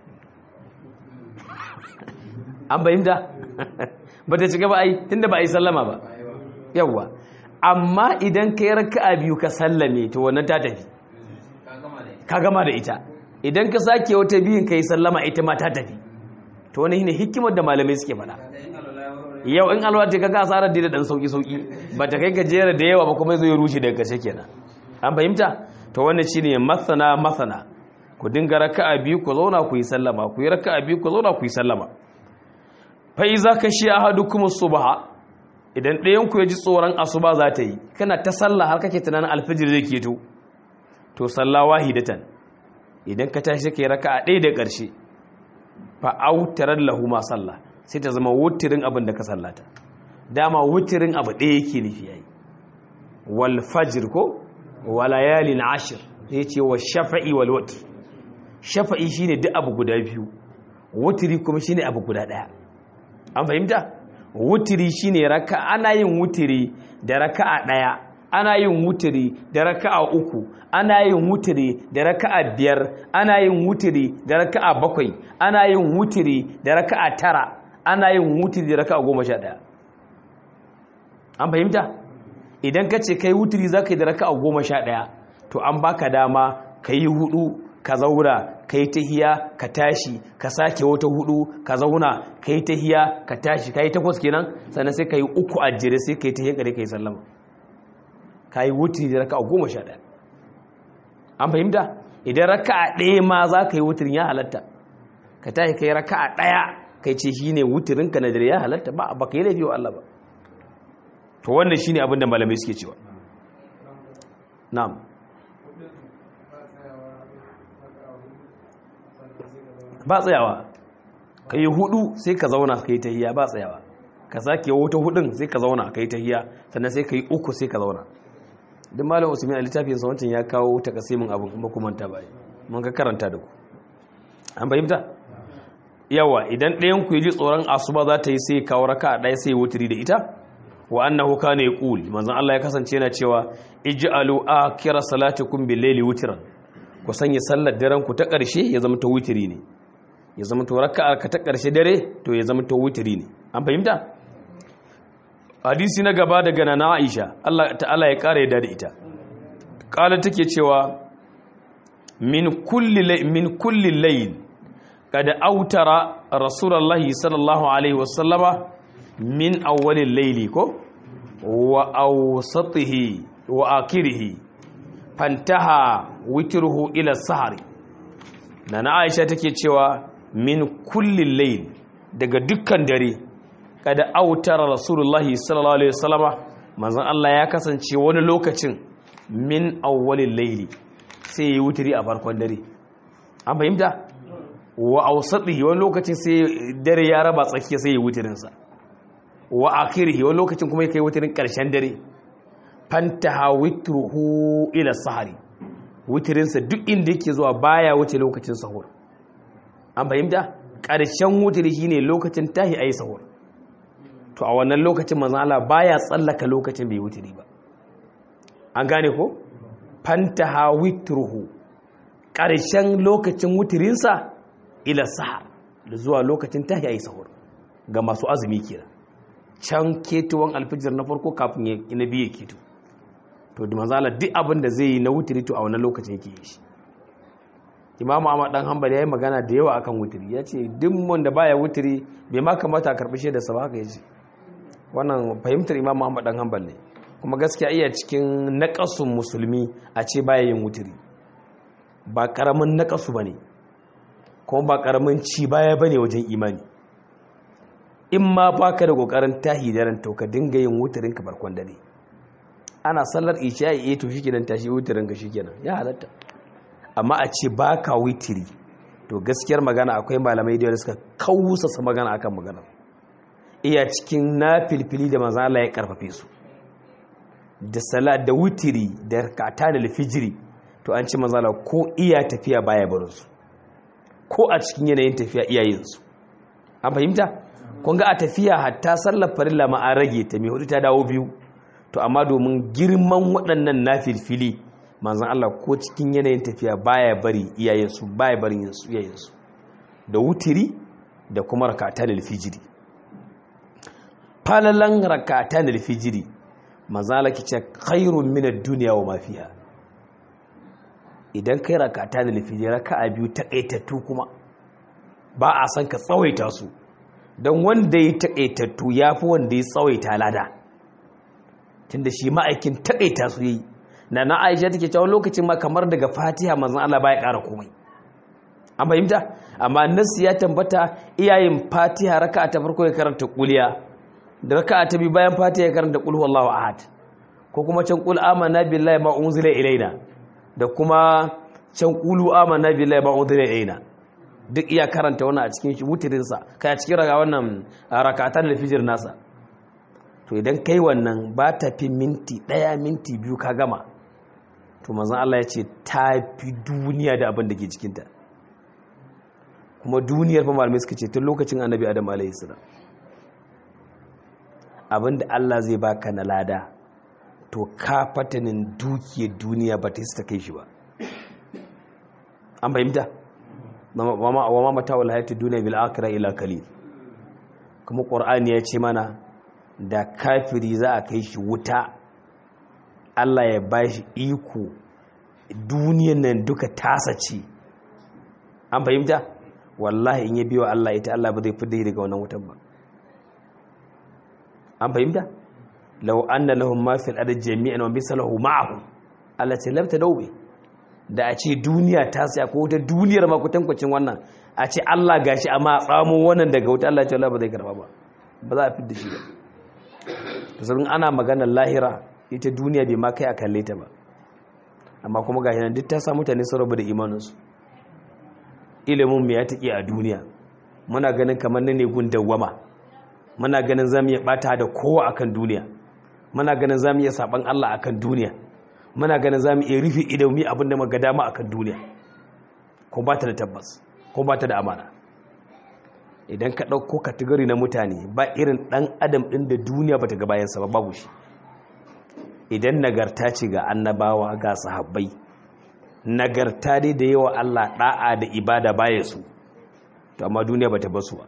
an fahimta ba ta shiga ba ai tunda ba a yi sallama ba yawwa amma idan ka yi raka'a biyu ka sallame to wannan ta tafi ka gama da ita idan ka sake wata biyun ka yi sallama ita ma ta tafi to wani ne hikimar da malamai suke faɗa yau in alwa ta kaga asarar da dan sauki sauki ba ta kai gajera da yawa ba kuma zai rushe daga kashe kenan an fahimta to wannan shine masana masana ku dinga raka'a biyu ku zauna ku yi sallama ku yi raka'a biyu ku zauna ku yi sallama fa iza kashi ahadukum subha idan ɗayan ku ya ji tsoron asuba za ta yi kana ta sallah har kake tunanin alfijir zai keto to sallah wahidatan idan ka tashi kai raka'a ɗaya da ƙarshe fa autaran lahu ma sallah sai ta zama wutirin abin da ka sallata dama wutirin abu ɗaya yake nufi yayi wal fajr ko wa layalin ashir sai ce wa shafa'i wal watr shafa'i shine duk abu guda biyu wutiri kuma shine abu guda ɗaya an fahimta wutiri shine raka ana yin wutiri da raka'a ɗaya ana yin wutiri da raka'a uku ana yin wutiri da raka'a biyar ana yin wutiri da raka'a bakwai ana yin wutiri da raka'a tara ana yin wutiri da raka'a goma sha ɗaya an fahimta idan ka ce kai wutiri za ka yi da raka'a goma sha ɗaya to an baka dama ka yi hudu ka zauna ka yi tahiya ka tashi ka sake wata hudu ka zauna ka yi tahiya ka tashi ka yi takwas kenan sannan sai ka yi uku a jere sai ka yi tahiya kare ka yi sallama ka yi wutiri da raka'a goma sha ɗaya an fahimta idan raka'a ɗaya ma za ka yi wutirin ya halatta ka tashi ka yi raka'a ɗaya kai ce shi ne wutirinka na dare ya halatta ba ba ka yi laifi wa Allah ba to wannan shi ne abin da malamai suke cewa na'am ba tsayawa ka yi hudu sai ka zauna ka yi tahiya ba tsayawa ka sake wata hudun sai ka zauna ka yi tahiya sannan sai ka yi uku sai ka zauna duk malam usman a littafin sa wancan ya kawo takasimin abin kuma kuma ta bai mun ka karanta da ku an fahimta yawa idan ɗayan ku ji tsoron asuba za ta yi sai kawo raka ɗaya sai wutiri da ita wa annahu kana yaqul manzon Allah ya kasance yana cewa ij'alu akhira salatikum bil layli witran ku sanya sallar daren ku ta ƙarshe ya zama ta wutiri ne ya zama to raka'a ka ta ƙarshe dare to ya zama to wutiri ne an fahimta hadisi na gaba daga nana Aisha Allah ta'ala ya kare da ita kala take cewa min kulli min kulli layl kada autara rasulullahi sallallahu alaihi wasallama min awwalil layli ko wa awsatihi wa akhirih fantaha witruhu ila sahari nana Aisha take cewa min kulli layl daga dukkan dare kada autara rasulullahi sallallahu alaihi wasallama manzon Allah ya kasance wani lokacin min awwalil layli sai yi wutiri a farkon dare an fahimta wa awsatihi wani lokacin sai dare ya raba tsakiya sai yi wutirin sa wa akhirihi wani lokacin kuma yake wutirin karshen dare fantaha witruhu ila sahari wutirin sa duk inda yake zuwa baya wuce lokacin sahur an fahimta karshen wutiri shine lokacin tahi ayi sahur to a wannan lokacin manzan Allah baya tsallaka lokacin bai wuturi ba an gane ko fantaha witruhu ƙarshen lokacin wuturinsa ila sahar da zuwa lokacin tahi ayi sahur ga masu azumi kenan can ketuwan alfijir na farko kafin ya na biye keto to da manzan Allah duk abin da zai yi na wuturi to a wannan lokacin yake yi shi imamu ahmad dan hanbal ya yi magana da yawa akan wutiri ya ce duk wanda baya wutiri bai ma kamata a karɓi shaida sa ba haka ya ce wannan fahimtar imamu ahmad dan hanbal ne kuma gaskiya iya cikin naƙasun musulmi a ce baya yin wutiri ba ƙaramin naƙasu ba ne kuma ba ƙaramin ci baya ba ne wajen imani in ma ba ka da ƙoƙarin tahi daren to ka dinga yin wutirin ka barkon dare ana sallar isha ya to shi kenan tashi wutirin ka shi kenan ya halatta amma a ce ba ka witiri to gaskiyar magana akwai malamai da suka kawusasa magana akan magana iya cikin na filfili da manzan Allah ya karfafe su da sala da witiri da rakata da lifijiri to an ci manzan Allah ko iya tafiya baya barin su ko a cikin yanayin tafiya iyayen su an fahimta kun ga a tafiya hatta sallar farilla ma an rage ta mai hudu ta dawo biyu to amma domin girman waɗannan na filfili manzan Allah ko cikin yanayin tafiya baya bari iyayensu baya barin yansu iyayensu da wutiri da kuma rakata da alfijiri falalan rakata da alfijiri manzan Allah kice khairun min ad-dunya wa ma fiha idan kai rakata da alfijiri raka'a biyu takaitattu kuma ba a san ka tsawaita su don wanda ya takaitattu yafi wanda ya tsawaita lada tunda shi ma'aikin takaita su yayi na na aisha take cewa lokacin ma kamar daga fatiha manzon Allah baya ƙara komai an fahimta amma nasu ya tambata iyayen fatiha raka'a ta farko ya karanta kuliya da raka'a ta biyu bayan fatiha ya karanta qul huwallahu ahad ko kuma can qul amanna billahi ma unzila ilaina da kuma can qulu amanna billahi ma unzila ilaina duk iya karanta wannan a cikin wutirin sa kai a cikin raga wannan raka'atan al-fajr nasa to idan kai wannan ba ta fi minti ɗaya minti biyu ka gama to manzan Allah ya ce ta fi duniya da abin da ke cikinta kuma duniyar fa malamai suka ce tun lokacin annabi adam alaihissalam abin da Allah zai baka na lada to ka fatanin dukiyar duniya ba ta yi ta kai shi ba an fahimta wa ma mata wal hayati duniya bil akhirah ila qalil kuma qur'ani ya ce mana da kafiri za a kai shi wuta Allah ya ba shi iko duniyan nan duka tasa ce an fahimta wallahi in ya biyo Allah ita Allah ba zai fidda daga wannan wutan ba an fahimta law anna lahum ma fil ardi jami'an wa misalahu ma'ahu Allah ce labta daube da a ce duniya ta sai ko wata duniyar ma kutankwacin wannan a ce Allah gashi amma tsamo wannan daga wuta Allah ya ce Allah ba zai karba ba ba za a fidda shi ba tasirin ana maganar lahira ita duniya bai ma kai a kalle ta ba amma kuma ga yanar duk ta sa mutane sun rabu da imaninsu ilimin mai ya taƙi a duniya muna ganin kamar na ne gun dawwama muna ganin za mu iya ɓata da kowa akan duniya muna ganin za mu iya saɓan allah akan duniya muna ganin za mu iya rufe idami abin da maga dama akan duniya ko ba ta da tabbas ko ba ta da amana idan ka ɗauko kategori na mutane ba irin ɗan adam ɗin da duniya ba ta ga bayansa ba babu shi idan nagarta ce ga annabawa ga sahabbai nagarta dai da yawa Allah ɗa'a da ibada baya su to amma duniya ba ta basu ba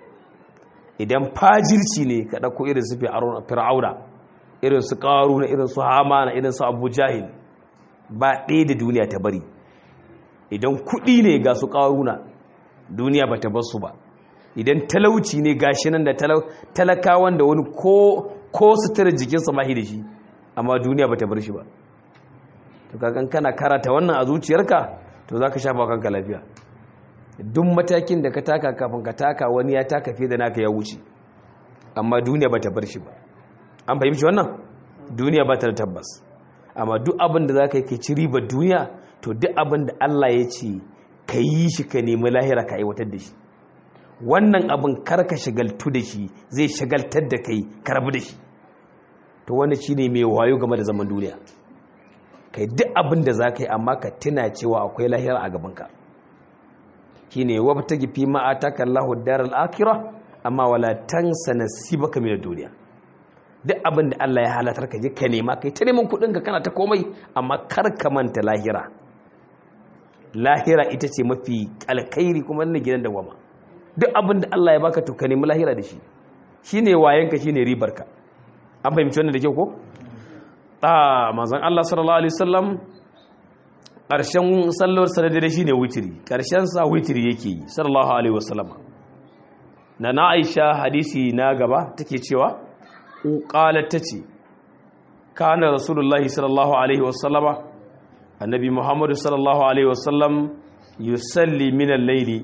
idan fajirci ne ka ɗauko irin su fir'auna irin su ƙaru na irin su hamana irin su abu jahil ba ɗaya da duniya ta bari idan kuɗi ne ga su ƙaruna duniya ba ta basu ba idan talauci ne gashi nan da talakawan da wani ko sutura jikinsa mahi da shi amma duniya ba ta bar shi ba to kakan kana karata wannan a zuciyarka to za ka shafa kanka lafiya duk matakin da ka taka kafin ka taka wani ya taka fiye da naka ya wuce amma duniya ba ta bar shi ba an fahimci wannan duniya ba ta da tabbas amma duk abin da za ka yi ka ci ribar duniya to duk abin da Allah ya ce ka yi shi ka nemi lahira ka aiwatar da shi wannan abin karka shagaltu da shi zai shagaltar da kai karbi da shi to wani shi ne mai wayo game da zaman duniya kai duk abin da za ka yi amma ka tuna cewa akwai lahira a gabanka shi ne wa ta gifi ma'ata kallahu darar akira amma wala tansa nasibaka min duniya duk abin da Allah ya halatar ka je ka nema kai ta neman kuɗin ka kana ta komai amma kar ka manta lahira lahira ita ce mafi alkhairi kuma ne gidan da wama duk abin da Allah ya baka to ka nemi lahira da shi shine wayanka shine ribarka an fahimci wannan da kyau ko a manzon Allah sallallahu alaihi wasallam ƙarshen sallar sanadare shine witiri ƙarshen sa witiri yake yi sallallahu alaihi wasallama na na aisha hadisi na gaba take cewa qalat tace kana rasulullahi sallallahu alaihi wasallama annabi muhammadu sallallahu alaihi wasallam yusalli min al-layli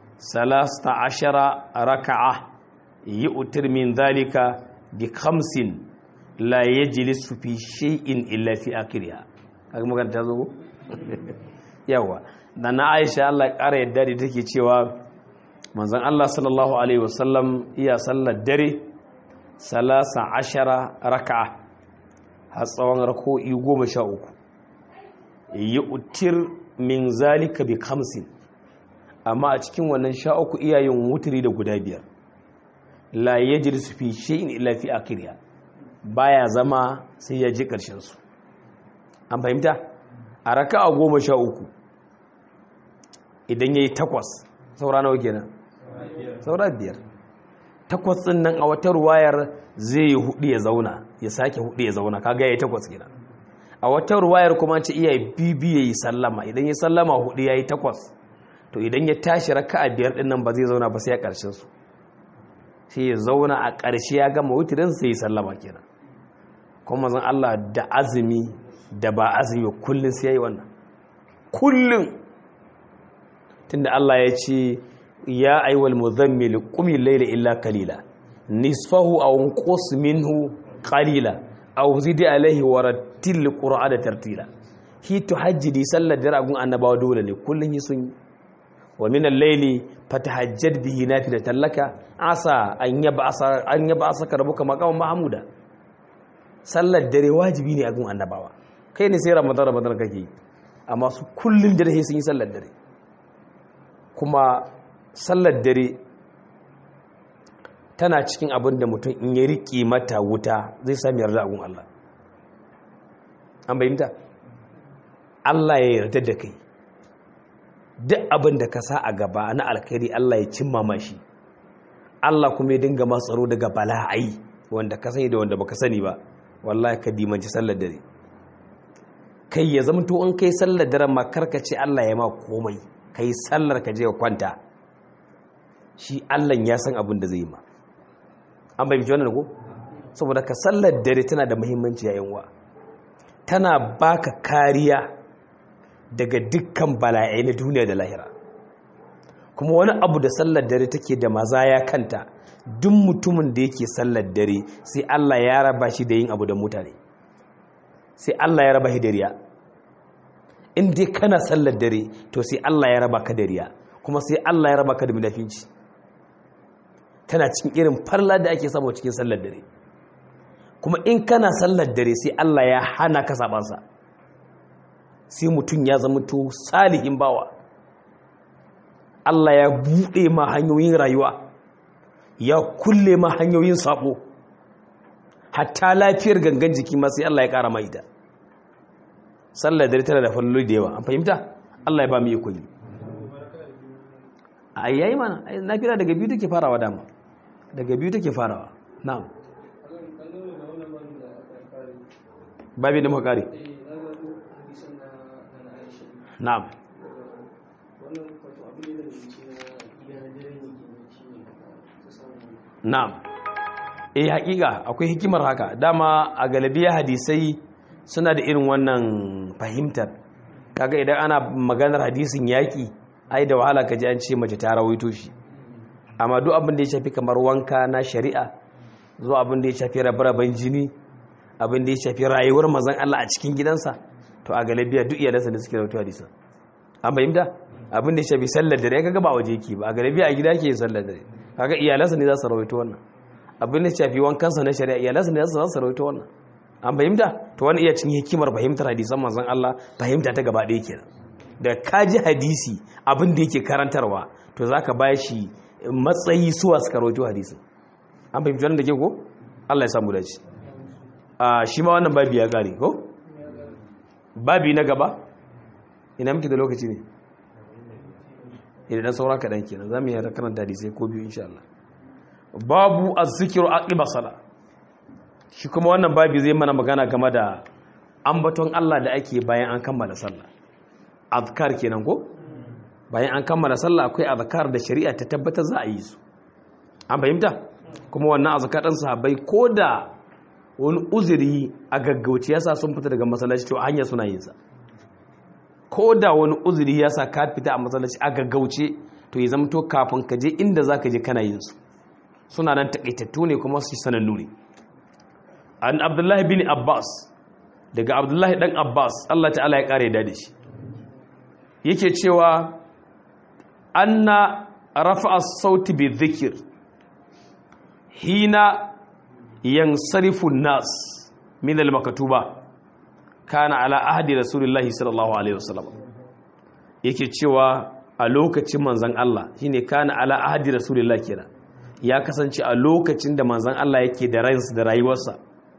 13 raka'a yu'tir min dhalika bi khamsin la yajlisu fi shay'in illa fi akhiriha kaga magana ta zo yawa da na Aisha Allah ya kara yadda da take cewa manzon Allah sallallahu alaihi wasallam iya sallar dare salasa ashara raka'a har tsawon rako'i goma sha uku yi utir min zalika bi kamsin amma a cikin wannan sha uku iyayen wuturi da guda biyar la ya ji su fi shi'in illa fi akiriya baya zama sai ya ji ƙarshensu an fahimta a raka a goma sha uku idan ya yi takwas saura nawa kenan saura biyar takwas ɗin nan a wata ruwayar zai yi hudu ya zauna ya sake hudu ya zauna kaga ya yi takwas kenan a wata ruwayar kuma ce iya bibi ya yi sallama idan ya sallama hudu ya yi takwas to idan ya tashi raka a biyar ɗin nan ba zai zauna ba sai a ƙarshen su sai ya zauna a ƙarshe ya gama wutirin sai ya sallama kenan kuma zan Allah da azumi da ba azumi kullum sai ya yi wannan kullum tunda Allah ya ce ya aiwal muzammil qumi layla illa qalila nisfahu aw qus minhu qalila aw zid alayhi wa rattil qur'ana tartila hi tuhajjidi sallar daragun annabawa dole ne kullun yi sun yi wa min al-layli fatahajjad bihi nafilatan laka asa an yab'asa an yab'asa rabbuka maqaman mahmuda sallar dare wajibi ne a gun annabawa kai ne sai ramadan ramadan kake amma su kullun dare sun yi sallar dare kuma sallar dare tana cikin abin da mutum in ya riƙe mata wuta zai sami yarda agun Allah an bayyanta Allah ya yarda da kai duk abin da ka sa a gaba na alkhairi Allah ya cimma mashi Allah kuma ya dinga ma tsaro daga bala'ai wanda ka sani da wanda baka sani ba wallahi ka dimanci sallar dare kai ya zama to in kai sallar dare ma ce Allah ya ma komai kai sallar ka je ka kwanta shi Allah ya san abin da zai yi ma an bai wannan ko saboda ka sallar dare tana da muhimmanci yayin wa tana baka kariya daga dukkan bala'ai na duniya da lahira kuma wani abu da sallar dare take da mazaya kanta duk mutumin da yake sallar dare sai Allah ya raba shi da yin abu da mutane sai Allah ya raba shi da riya in dai kana sallar dare to sai Allah ya raba ka da riya kuma sai Allah ya raba ka da munafinci tana cikin irin farla da ake samu cikin sallar dare kuma in kana sallar dare sai Allah ya hana ka sabansa sai mutum ya zama to salihin bawa Allah ya buɗe ma hanyoyin rayuwa ya kulle ma hanyoyin sabo hatta lafiyar gangan jiki ma sai Allah ya ƙara mai da sallar dare tana da falloli da yawa an fahimta Allah ya ba mu iko yi a yayi mana nafila daga biyu take farawa dama daga biyu take farawa na'am babi da makari na'am na'am eh hakika akwai hikimar haka dama a galabiya hadisai suna da irin wannan fahimtar kaga idan ana maganar hadisin yaki ai da wahala kaji an ce mace ta rawaito shi amma duk abin da ya shafi kamar wanka na shari'a zuwa abin da ya shafi rabe-raben jini abin da ya shafi rayuwar mazan Allah a cikin gidansa to a galabiya duk iyalansa da suke rawaito hadisan an fahimta abin da ya shafi sallar dare kaga ba waje yake ba a galabiya a gida ke yin sallar dare kaga iyalansa ne za su rawaito wannan abin da ya shafi wankansa na shari'a iyalansa ne za su rawaito wannan an fahimta to wani iya cin hikimar fahimtar hadisan manzon Allah fahimta ta gaba ɗaya kenan da kaji hadisi abin da yake karantarwa to zaka ba shi matsayi suwa suka rawaito hadisin an fahimci wannan da ke ko Allah ya samu dace a shi ma wannan babi ya kare ko babi na gaba ina muke da lokaci ne idan dan saura kaɗan kenan za mu yi karanta hadisai ko biyu insha Allah babu azzikiru aqiba sala shi kuma wannan babi zai mana magana game da ambaton Allah da ake bayan an kammala sallah azkar kenan ko bayan an kammala sallah akwai azkar da shari'a ta tabbatar za a yi su an fahimta kuma wannan azkar din sahabbai koda wani uzuri a gaggauci yasa sun fita daga masallaci to hanya suna yin sa koda wani uzuri yasa ka fita a masallaci a gaggauce to ya zama to kafin ka je inda zaka je kana yin su suna nan takaitattu ne kuma su sanannu ne an abdullahi bin abbas daga abdullahi dan abbas allah ta'ala ya kare da shi yake cewa anna rafa'a sauti bi dhikr hina yansarifu nas min al-maktuba kana ala ahdi rasulillahi sallallahu alaihi wasallam yake cewa a lokacin manzon Allah shine kana ala ahdi rasulillahi kenan ya kasance a lokacin da manzon Allah yake da ransa da rayuwarsa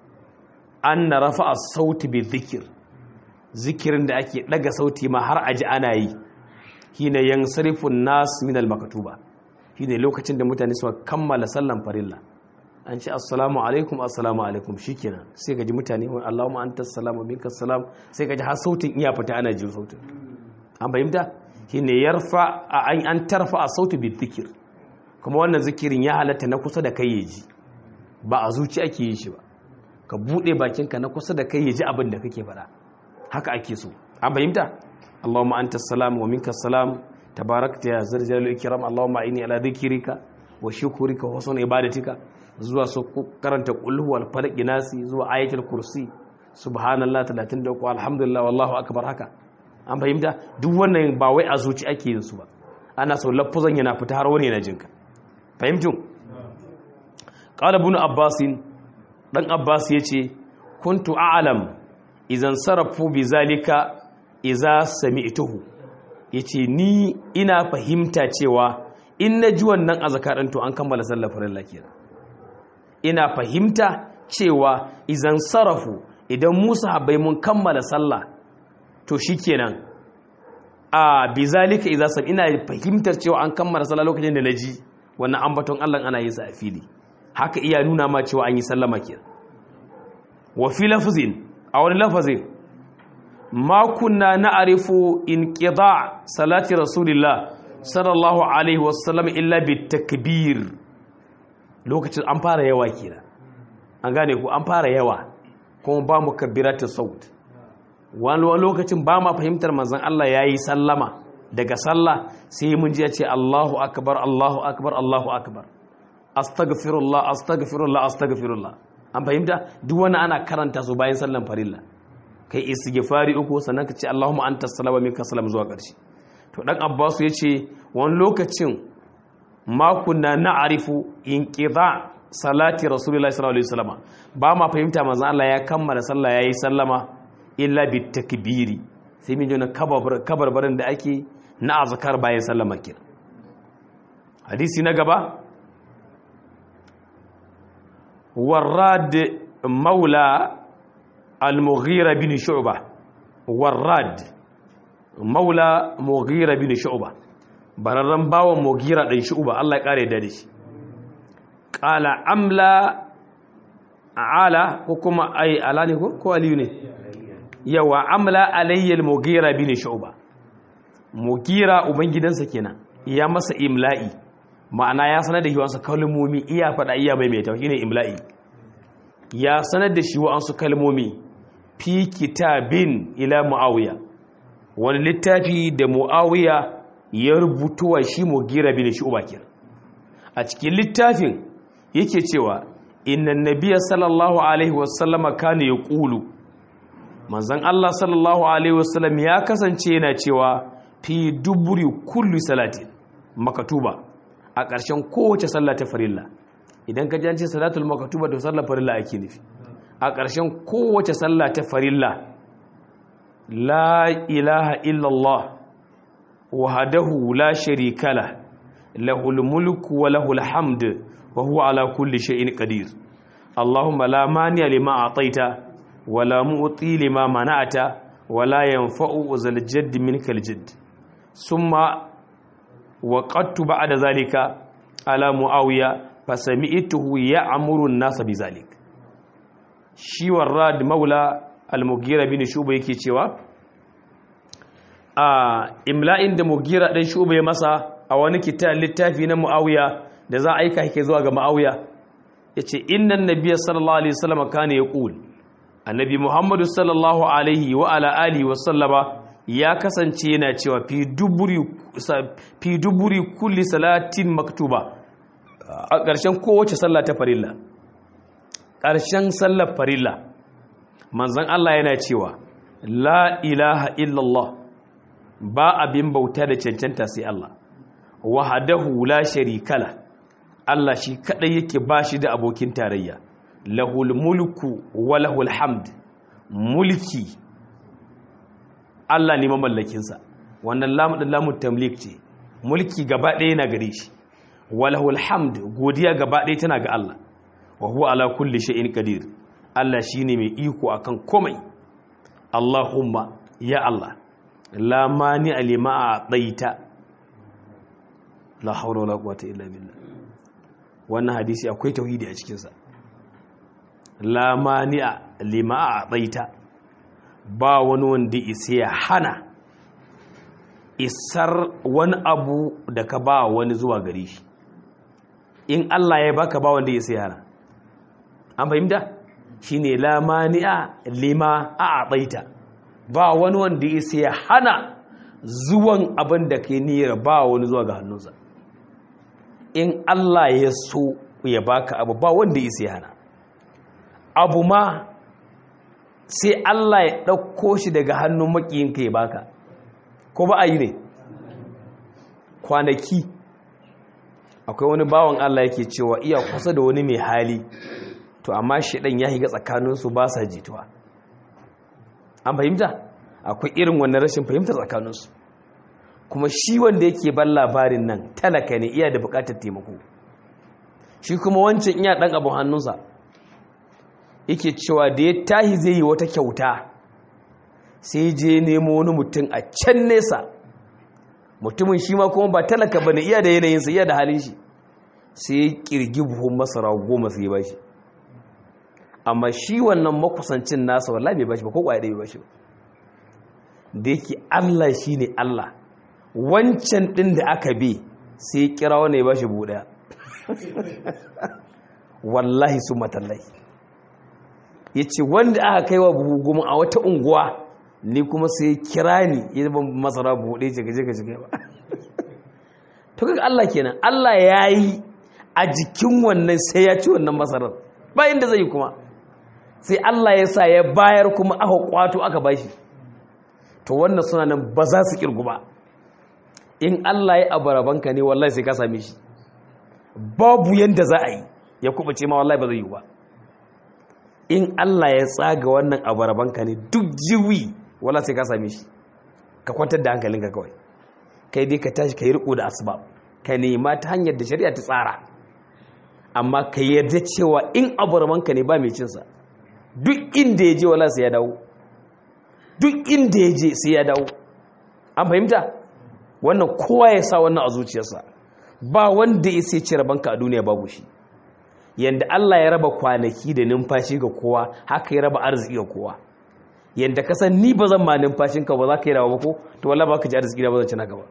an na rafa a sauti bi zikir zikirin da ake daga sauti ma har aji ana yi hina yan sarifin nas min al-makatuba shine lokacin da mutane suka kammala sallan farilla an ce assalamu alaikum assalamu alaikum shikenan sai gaji mutane wa Allahumma anta salamu minka salam sai gaji har sautin iya fita ana jin sautin an fahimta shine yarfa an an tarfa a sauti bi zikir kuma wannan zikirin ya halatta na kusa da kai yaji ba a zuci ake yin shi ba ka buɗe bakinka na kusa da kai ya ji abin da kake faɗa haka ake so an fahimta Allahumma anta salam wa minka salam tabarakta ya zarjalul ikram Allahumma inni ala dhikrika wa shukrika wa husni ibadatika zuwa su karanta qul huwal falaq nasi zuwa ayatul kursi subhanallah 33 alhamdulillah wallahu akbar haka an fahimta duk wannan ba wai a zuci ake yin su ba ana so lafuzan yana fita har wani yana jinka fahimtun qala ibn abbasin dan abbas ya ce kuntu a'lam idan sarafu bi zalika iza sami'tuhu yace ni ina fahimta cewa in naji wannan azkarin to an kammala sallar farilla kenan ina fahimta cewa idan sarafu idan musa habai mun kammala sallah to shikenan a bi zalika iza sam ina fahimtar cewa an kammala sallah lokacin da naji wannan ambaton Allah ana yin sa a fili haka iya nuna ma cewa an yi sallama kenan wa fi lafzin a wani lafazin ma kunna na'rifu inqida salati rasulillah sallallahu alaihi wasallam illa bitakbir lokacin an fara yawa kenan an gane ku an fara yawa kuma ba mu kabbiratu saut wani lokacin ba ma fahimtar manzon Allah yayi sallama daga sallah sai mun ji ya ce Allahu akbar Allahu akbar Allahu akbar astaghfirullah astaghfirullah astaghfirullah an fahimta duk wani ana karanta su bayan sallan farilla kai istighfari uku sannan ka ce Allahumma anta salama minka salam zuwa ƙarshe to dan Abbas ya ce wani lokacin ma kunna na'rifu inqida salati rasulullahi sallallahu alaihi wasallam ba ma fahimta manzon Allah ya kammala sallah yayi sallama illa bit takbiri sai mun jona kabar kabarbarin da ake na azkar bayan sallama kin hadisi na gaba warrad maula al-mughira bin shu'ba warrad maula mughira bin shu'ba bararran bawon mughira dan shu'ba Allah ya kare da shi qala amla ala ko kuma ai ala ne ko ko aliyu ne yawa amla alayya al-mughira bin shu'ba mughira ubangidansa kenan ya masa imla'i ma'ana ya sanar da shi wasu kalmomi iya faɗa iya mai mai tauhi ne imla'i ya sanar da shi wasu kalmomi fi kitabin ila mu'awiya wani littafi da mu'awiya ya rubutuwa shi mugira bin shi ubakir a cikin littafin yake cewa innan nabiya sallallahu alaihi wasallama kana ya ƙulu manzan Allah sallallahu alaihi wasallam ya kasance yana cewa fi duburi kullu salatin makatuba a ƙarshen kowace sallah ta farilla idan ka jance salatul makatuba to sallar farilla ake nufi a ƙarshen kowace sallah ta farilla la ilaha illallah wahdahu la sharika la lahul mulku wa lahul hamd wa huwa ala kulli shay'in qadir allahumma la mani'a lima ataita wa la mu'ti lima mana'ata wa la yanfa'u zal jadd minkal jadd summa وقدت بعد ذلك على معاوية فسمعته يأمر الناس بذلك shi warrad maula al-mughira bin shuba yake cewa a imla'in da mugira ɗan shuba ya masa a wani kitan littafi na mu'awiya da za a aika yake zuwa ga mu'awiya ya ce innan nabiya sallallahu alaihi wasallam kana ya ƙul annabi muhammadu sallallahu alaihi wa ala alihi wa sallama ya kasance yana cewa fi duburi kulli salatin maktuba a ƙarshen kowace sallah ta farilla ƙarshen sallar farilla manzan Allah yana cewa la ilaha illallah ba abin bauta da cancanta sai Allah wahadahu la sharikala Allah shi kadai yake bashi da abokin tarayya lahul mulku wa lahul hamd mulki Allah ne mamallakinsa wannan lamu din lamu tamlik ce mulki gaba ɗaya yana gare shi wa lahul hamd godiya gaba ɗaya tana ga Allah wa huwa ala kulli shay'in qadir Allah shine mai iko akan komai Allahumma ya Allah la mani alima a ɗaita la haula wala quwwata illa billah wannan hadisi akwai tauhidi a cikinsa la mani alima a ɗaita ba wani wanda isa ya hana isar wani abu da ka ba wani zuwa gare shi in Allah ya baka ba wanda isa ya hana an fahimta shine la mani a lima a ɗaita ba wani wanda ya sai hana zuwan abin da ke niyyar ba wani zuwa ga hannunsa in Allah ya so ya baka abu ba wanda ya sai hana abu ma sai Allah ya ɗauko shi daga hannun makiyinka ya baka ko ba a yi ne kwanaki akwai wani bawan Allah yake cewa iya kusa da wani mai hali to amma shi ɗan ya higa tsakaninsu ba sa jituwa an fahimta akwai irin wannan rashin fahimtar tsakaninsu kuma shi wanda yake ban labarin nan talaka ne iya da bukatar taimako shi kuma wancan iya dan abin hannunsa yake cewa da ya tahi zai yi wata kyauta sai je nemo wani mutum a can nesa mutumin shi ma kuma ba talaka ba ne iya da yanayinsa iya da halin shi sai ya kirgi buhun masara goma sai ya ba shi amma shi wannan makusancin nasa wallahi bai bashi ba ko kwaya bai bashi ba da yake Allah shine Allah wancan din da aka bi sai kira wanda ya bashi buɗe wallahi su matallahi yace wanda aka kaiwa buhu goma a wata unguwa ni kuma sai kira ni ya ban masara buɗe ce gaje gaje ba to kaga Allah kenan Allah yayi a jikin wannan sai ya ci wannan masarar ba inda zai kuma sai Allah ya sa ya bayar kuma aka kwato aka bashi to wannan suna nan ba za su kirgu ba in Allah ya abarabanka ne wallahi sai ka same shi babu yanda za a yi ya kubace ma wallahi ba zai yi ba in Allah ya tsaga wannan abarabanka ne duk jiwi wallahi sai ka same shi ka kwantar da hankalinka kawai kai dai ka tashi ka yi riko da asbab ka nema ta hanyar da shari'a ta tsara amma ka yarda cewa in abarabanka ne ba mai cinsa duk inda ya je wala sai ya dawo duk inda ya je sai ya dawo an fahimta wannan kowa ya sa wannan a zuciyarsa ba wanda ya sai cire banka a duniya babu shi yanda Allah ya raba kwanaki da numfashi ga kowa haka ya raba arziki ga kowa yanda ka san ni ba zan ma numfashin ka ba za ka yi rawa ba ko to wallahi ba ka ji arziki da ba zan ci na gaba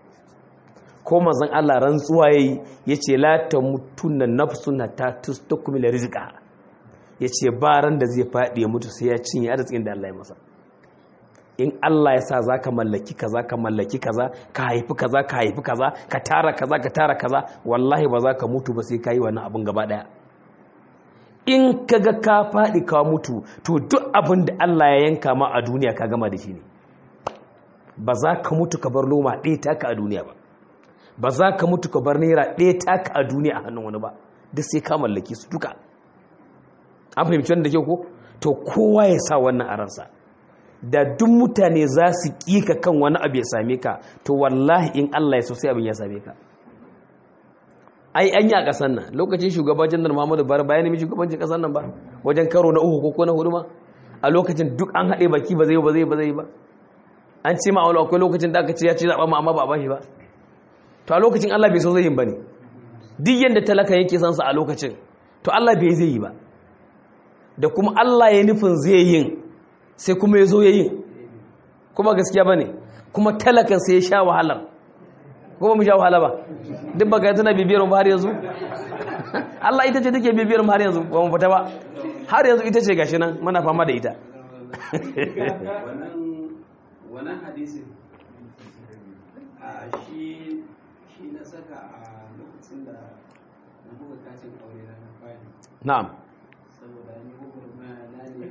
ko manzon Allah rantsuwa yayi yace la tamutunna nafsun hatta tustakmila rizqa ya ce baran da zai faɗi ya mutu sai ya cinye arzikin da Allah ya masa in Allah ya sa za ka mallaki kaza ka mallaki kaza ka haifi kaza ka haifi kaza ka tara kaza ka tara kaza wallahi ba za ka mutu ba sai ka yi wannan abin gaba ɗaya in ka ga ka faɗi ka mutu to duk abin da Allah ya yanka ma a duniya ka gama da shi ne ba za ka mutu ka bar loma ɗaya taka a duniya ba ba za ka mutu ka bar naira ɗaya taka a duniya a hannun wani ba duk sai ka mallaki su duka an fahimci wanda ke ko to kowa ya sa wannan a ransa da duk mutane za su ƙika kan wani abu ya same ka to wallahi in Allah ya so sai abin ya same ka ai an yi a ƙasar nan lokacin shugaban janar muhammadu bari bayan nemi shugabancin ƙasar nan ba wajen karo na uku ko na hudu ma a lokacin duk an haɗe baki ba zai ba zai ba zai ba an ce ma akwai lokacin da aka ce ya ci zaɓa ma amma ba a bashi ba to a lokacin Allah bai so zai yin ba ne duk yadda talaka yake san sa a lokacin to Allah bai zai yi ba da kuma Allah ya nufin zai yin sai kuma ya zo ya yin kuma gaskiya ba ne kuma talakan sai ya sha wahalar ko ba mu sha wahala ba duk baka tana bibiyar mu har yanzu Allah ita ce take bibiyar mu har yanzu ba mu fita ba har yanzu ita ce gashi nan muna fama da ita wannan hadisin a shi shi na saka a lokacin da na buga kacin aure na fari na'am saboda ni bugun na ne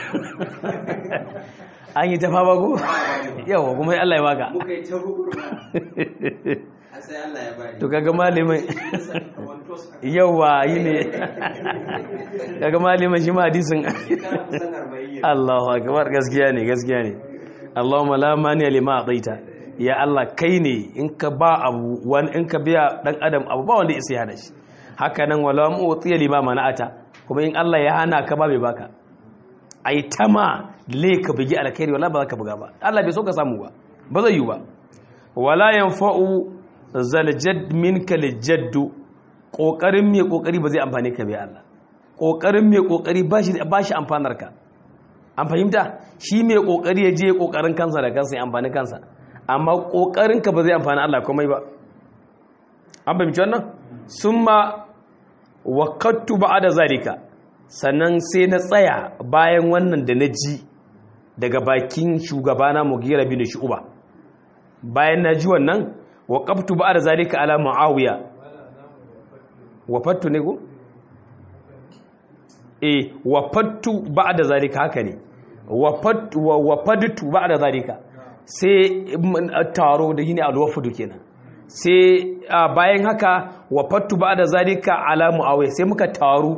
an yi ta fama ko yawa kuma Allah ya baka muka yi ta bugun a sai Allah ya bani to kaga malamai wantos a yawa yi ne kaga malamai shi ma hadisin shekara kusan arba'in Allahu akbar gaskiya ne gaskiya ne Allahumma la mani lima ataita ya Allah kai ne in ka ba abu wani in ka biya dan adam abu ba wanda isa ya hana shi haka nan wala mu utiya lima mana'ata kuma in Allah ya hana ka ba bai baka ai tama le ka bugi alkhairi wala ba za ka buga ba Allah bai so ka samu ba ba zai yi ba wala yanfa'u zaljad minka lijaddu kokarin mai kokari ba zai amfane ka bai Allah kokarin mai kokari ba shi ba shi amfanar ka an fahimta shi mai kokari ya je kokarin kansa da kansa ya amfani kansa amma kokarin ka ba zai amfani Allah komai ba an fahimci wannan summa waqattu ba'da zalika sannan sai na tsaya bayan wannan da na ji daga bakin shugabana Mughira bin Shu'ba bayan na ji wannan waqaftu ba'da zalika ala Muawiya wafattu ne ko eh wafattu ba'da zalika haka ne wafattu wafadtu ba'da zalika sai taro da yini alwafudu kenan sai bayan haka wafattu ba'da zalika ala Muawiya sai muka taru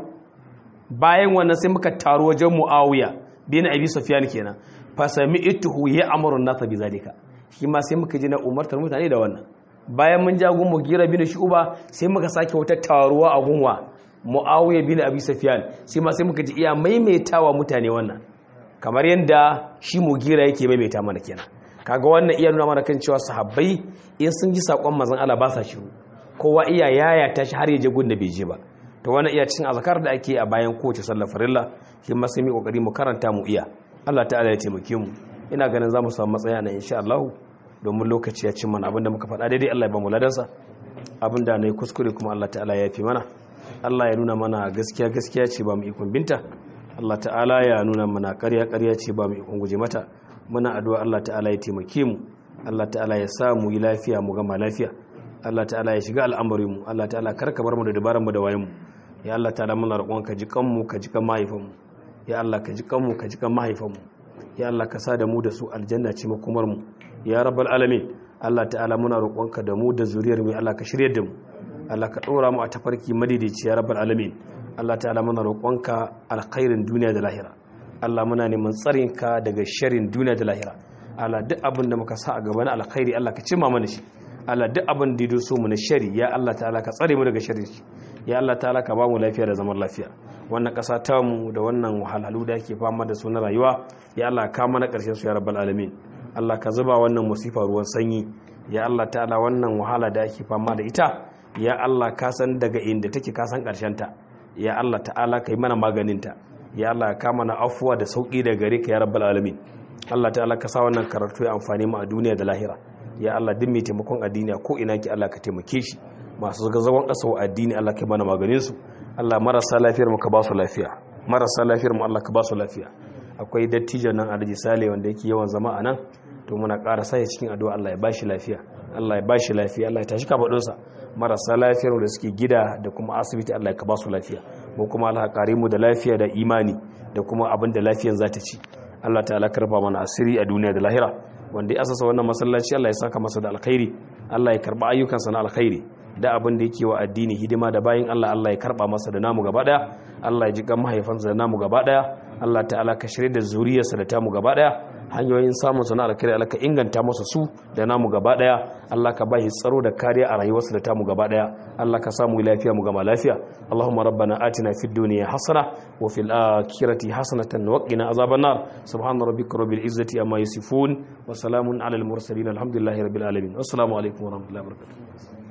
bayan wannan sai muka taru wajen Muawiya bin Abi Sufyan kenan fa sami'tuhu ya'muru an-nasa bi zalika shi ma sai muka ji na umartar mutane da wannan bayan mun jagun Mugira bin Shu'ba sai muka sake wata taruwa a gunwa Muawiya bin Abi Sufyan sai ma sai muka ji iya maimaitawa mutane wannan kamar yanda shi Mugira yake maimaita mana kenan kaga wannan iya nuna mana kan cewa sahabbai in sun ji sakon manzon Allah ba sa shiru kowa iya yaya ta shi har ya je gun da bai je ba to wannan iya cikin azkar da ake a bayan kowace sallar farilla shi ma sai mu kokari mu karanta mu iya Allah ta'ala ya taimake mu ina ganin zamu samu matsaya na insha Allah domin lokaci ya cin mana abinda muka faɗa daidai Allah ya ba mu ladansa abinda nayi kuskure kuma Allah ta'ala ya fi mana Allah ya nuna mana gaskiya gaskiya ce ba mu ikon binta Allah ta'ala ya nuna mana ƙarya ƙarya ce ba mu ikon guje mata muna addu'a Allah ta'ala ya taimake mu Allah ta'ala ya sa mu yi lafiya mu gama lafiya Allah ta'ala ya shiga al'amarin mu Allah ta'ala karka bar mu da dabaran mu da wayan mu ya Allah ta'ala muna roƙon ka ji kanmu ka ji kan mahaifan mu ya Allah ka ji kanmu ka ji kan mahaifan mu ya Allah ka sa da mu da su aljanna ce makomar mu ya rabbal alamin Allah ta'ala muna roƙon ka da mu da zuriyar mu Allah ka shirye da mu Allah ka ɗora mu a tafarki madidici ya rabbal alamin Allah ta'ala muna roƙon ka alkhairin duniya da lahira Allah muna neman tsarin ka daga sharrin duniya da lahira Allah duk abin da muka sa a gaban alkhairi Allah ka cimma mana shi Allah duk abin da ya so mu na shari ya Allah ta'ala ka tsare mu daga sharri ya Allah ta'ala ka ba mu lafiya da zaman lafiya wannan ƙasa ta mu da wannan wahalhalu da ake fama da su na rayuwa ya Allah ka mana ƙarshen su ya rabbal alamin Allah ka zuba wannan musifa ruwan sanyi ya Allah ta'ala wannan wahala da ake fama da ita ya Allah ka san daga inda take ka san ƙarshen ta ya Allah ta'ala ka yi mana maganin ta ya Allah ka mana afuwa da sauki daga gare ka ya rabbal alamin Allah ta'ala ka sa wannan karatu ya amfani mu a duniya da lahira ya Allah duk mai taimakon addini ko ina ki Allah ka taimake shi masu zagon ƙasa wa addini Allah ka mana maganin su Allah marasa lafiyar mu ka ba su lafiya marasa lafiyar mu Allah ka ba su lafiya akwai dattijo nan Alhaji Sale wanda yake yawan zama a nan to muna ƙara sa cikin addu'a Allah ya ba shi lafiya Allah ya ba shi lafiya Allah ya tashi kafadun sa marasa lafiyar da suke gida da kuma asibiti Allah ya ka ba su lafiya mu kuma Allah ya kare mu da lafiya da imani da kuma abin da lafiyan za ta ci Allah ta'ala karba mana asiri a duniya da lahira wanda ya asasa wannan masallaci Allah ya saka masa da alkhairi Allah ya karba ayyukansa na alkhairi da abin da yake wa addini hidima da bayin Allah Allah ya karba masa da namu gaba daya Allah ya ji kan mahaifansa da namu gaba daya Allah ta'ala ka shirye da zuriyarsa da tamu gaba daya hanyoyin samun sana alkhairi Allah ka inganta masa su da namu gaba daya Allah ka bashi tsaro da kariya a rayuwarsa da tamu gaba daya Allah ka samu lafiya mu gama lafiya Allahumma rabbana atina fid dunya hasana wa fil akhirati hasanatan wa qina azaban nar subhana rabbika rabbil izzati amma yasifun wa salamun alal mursalin alhamdulillahi rabbil alamin assalamu alaikum wa rahmatullahi wa barakatuh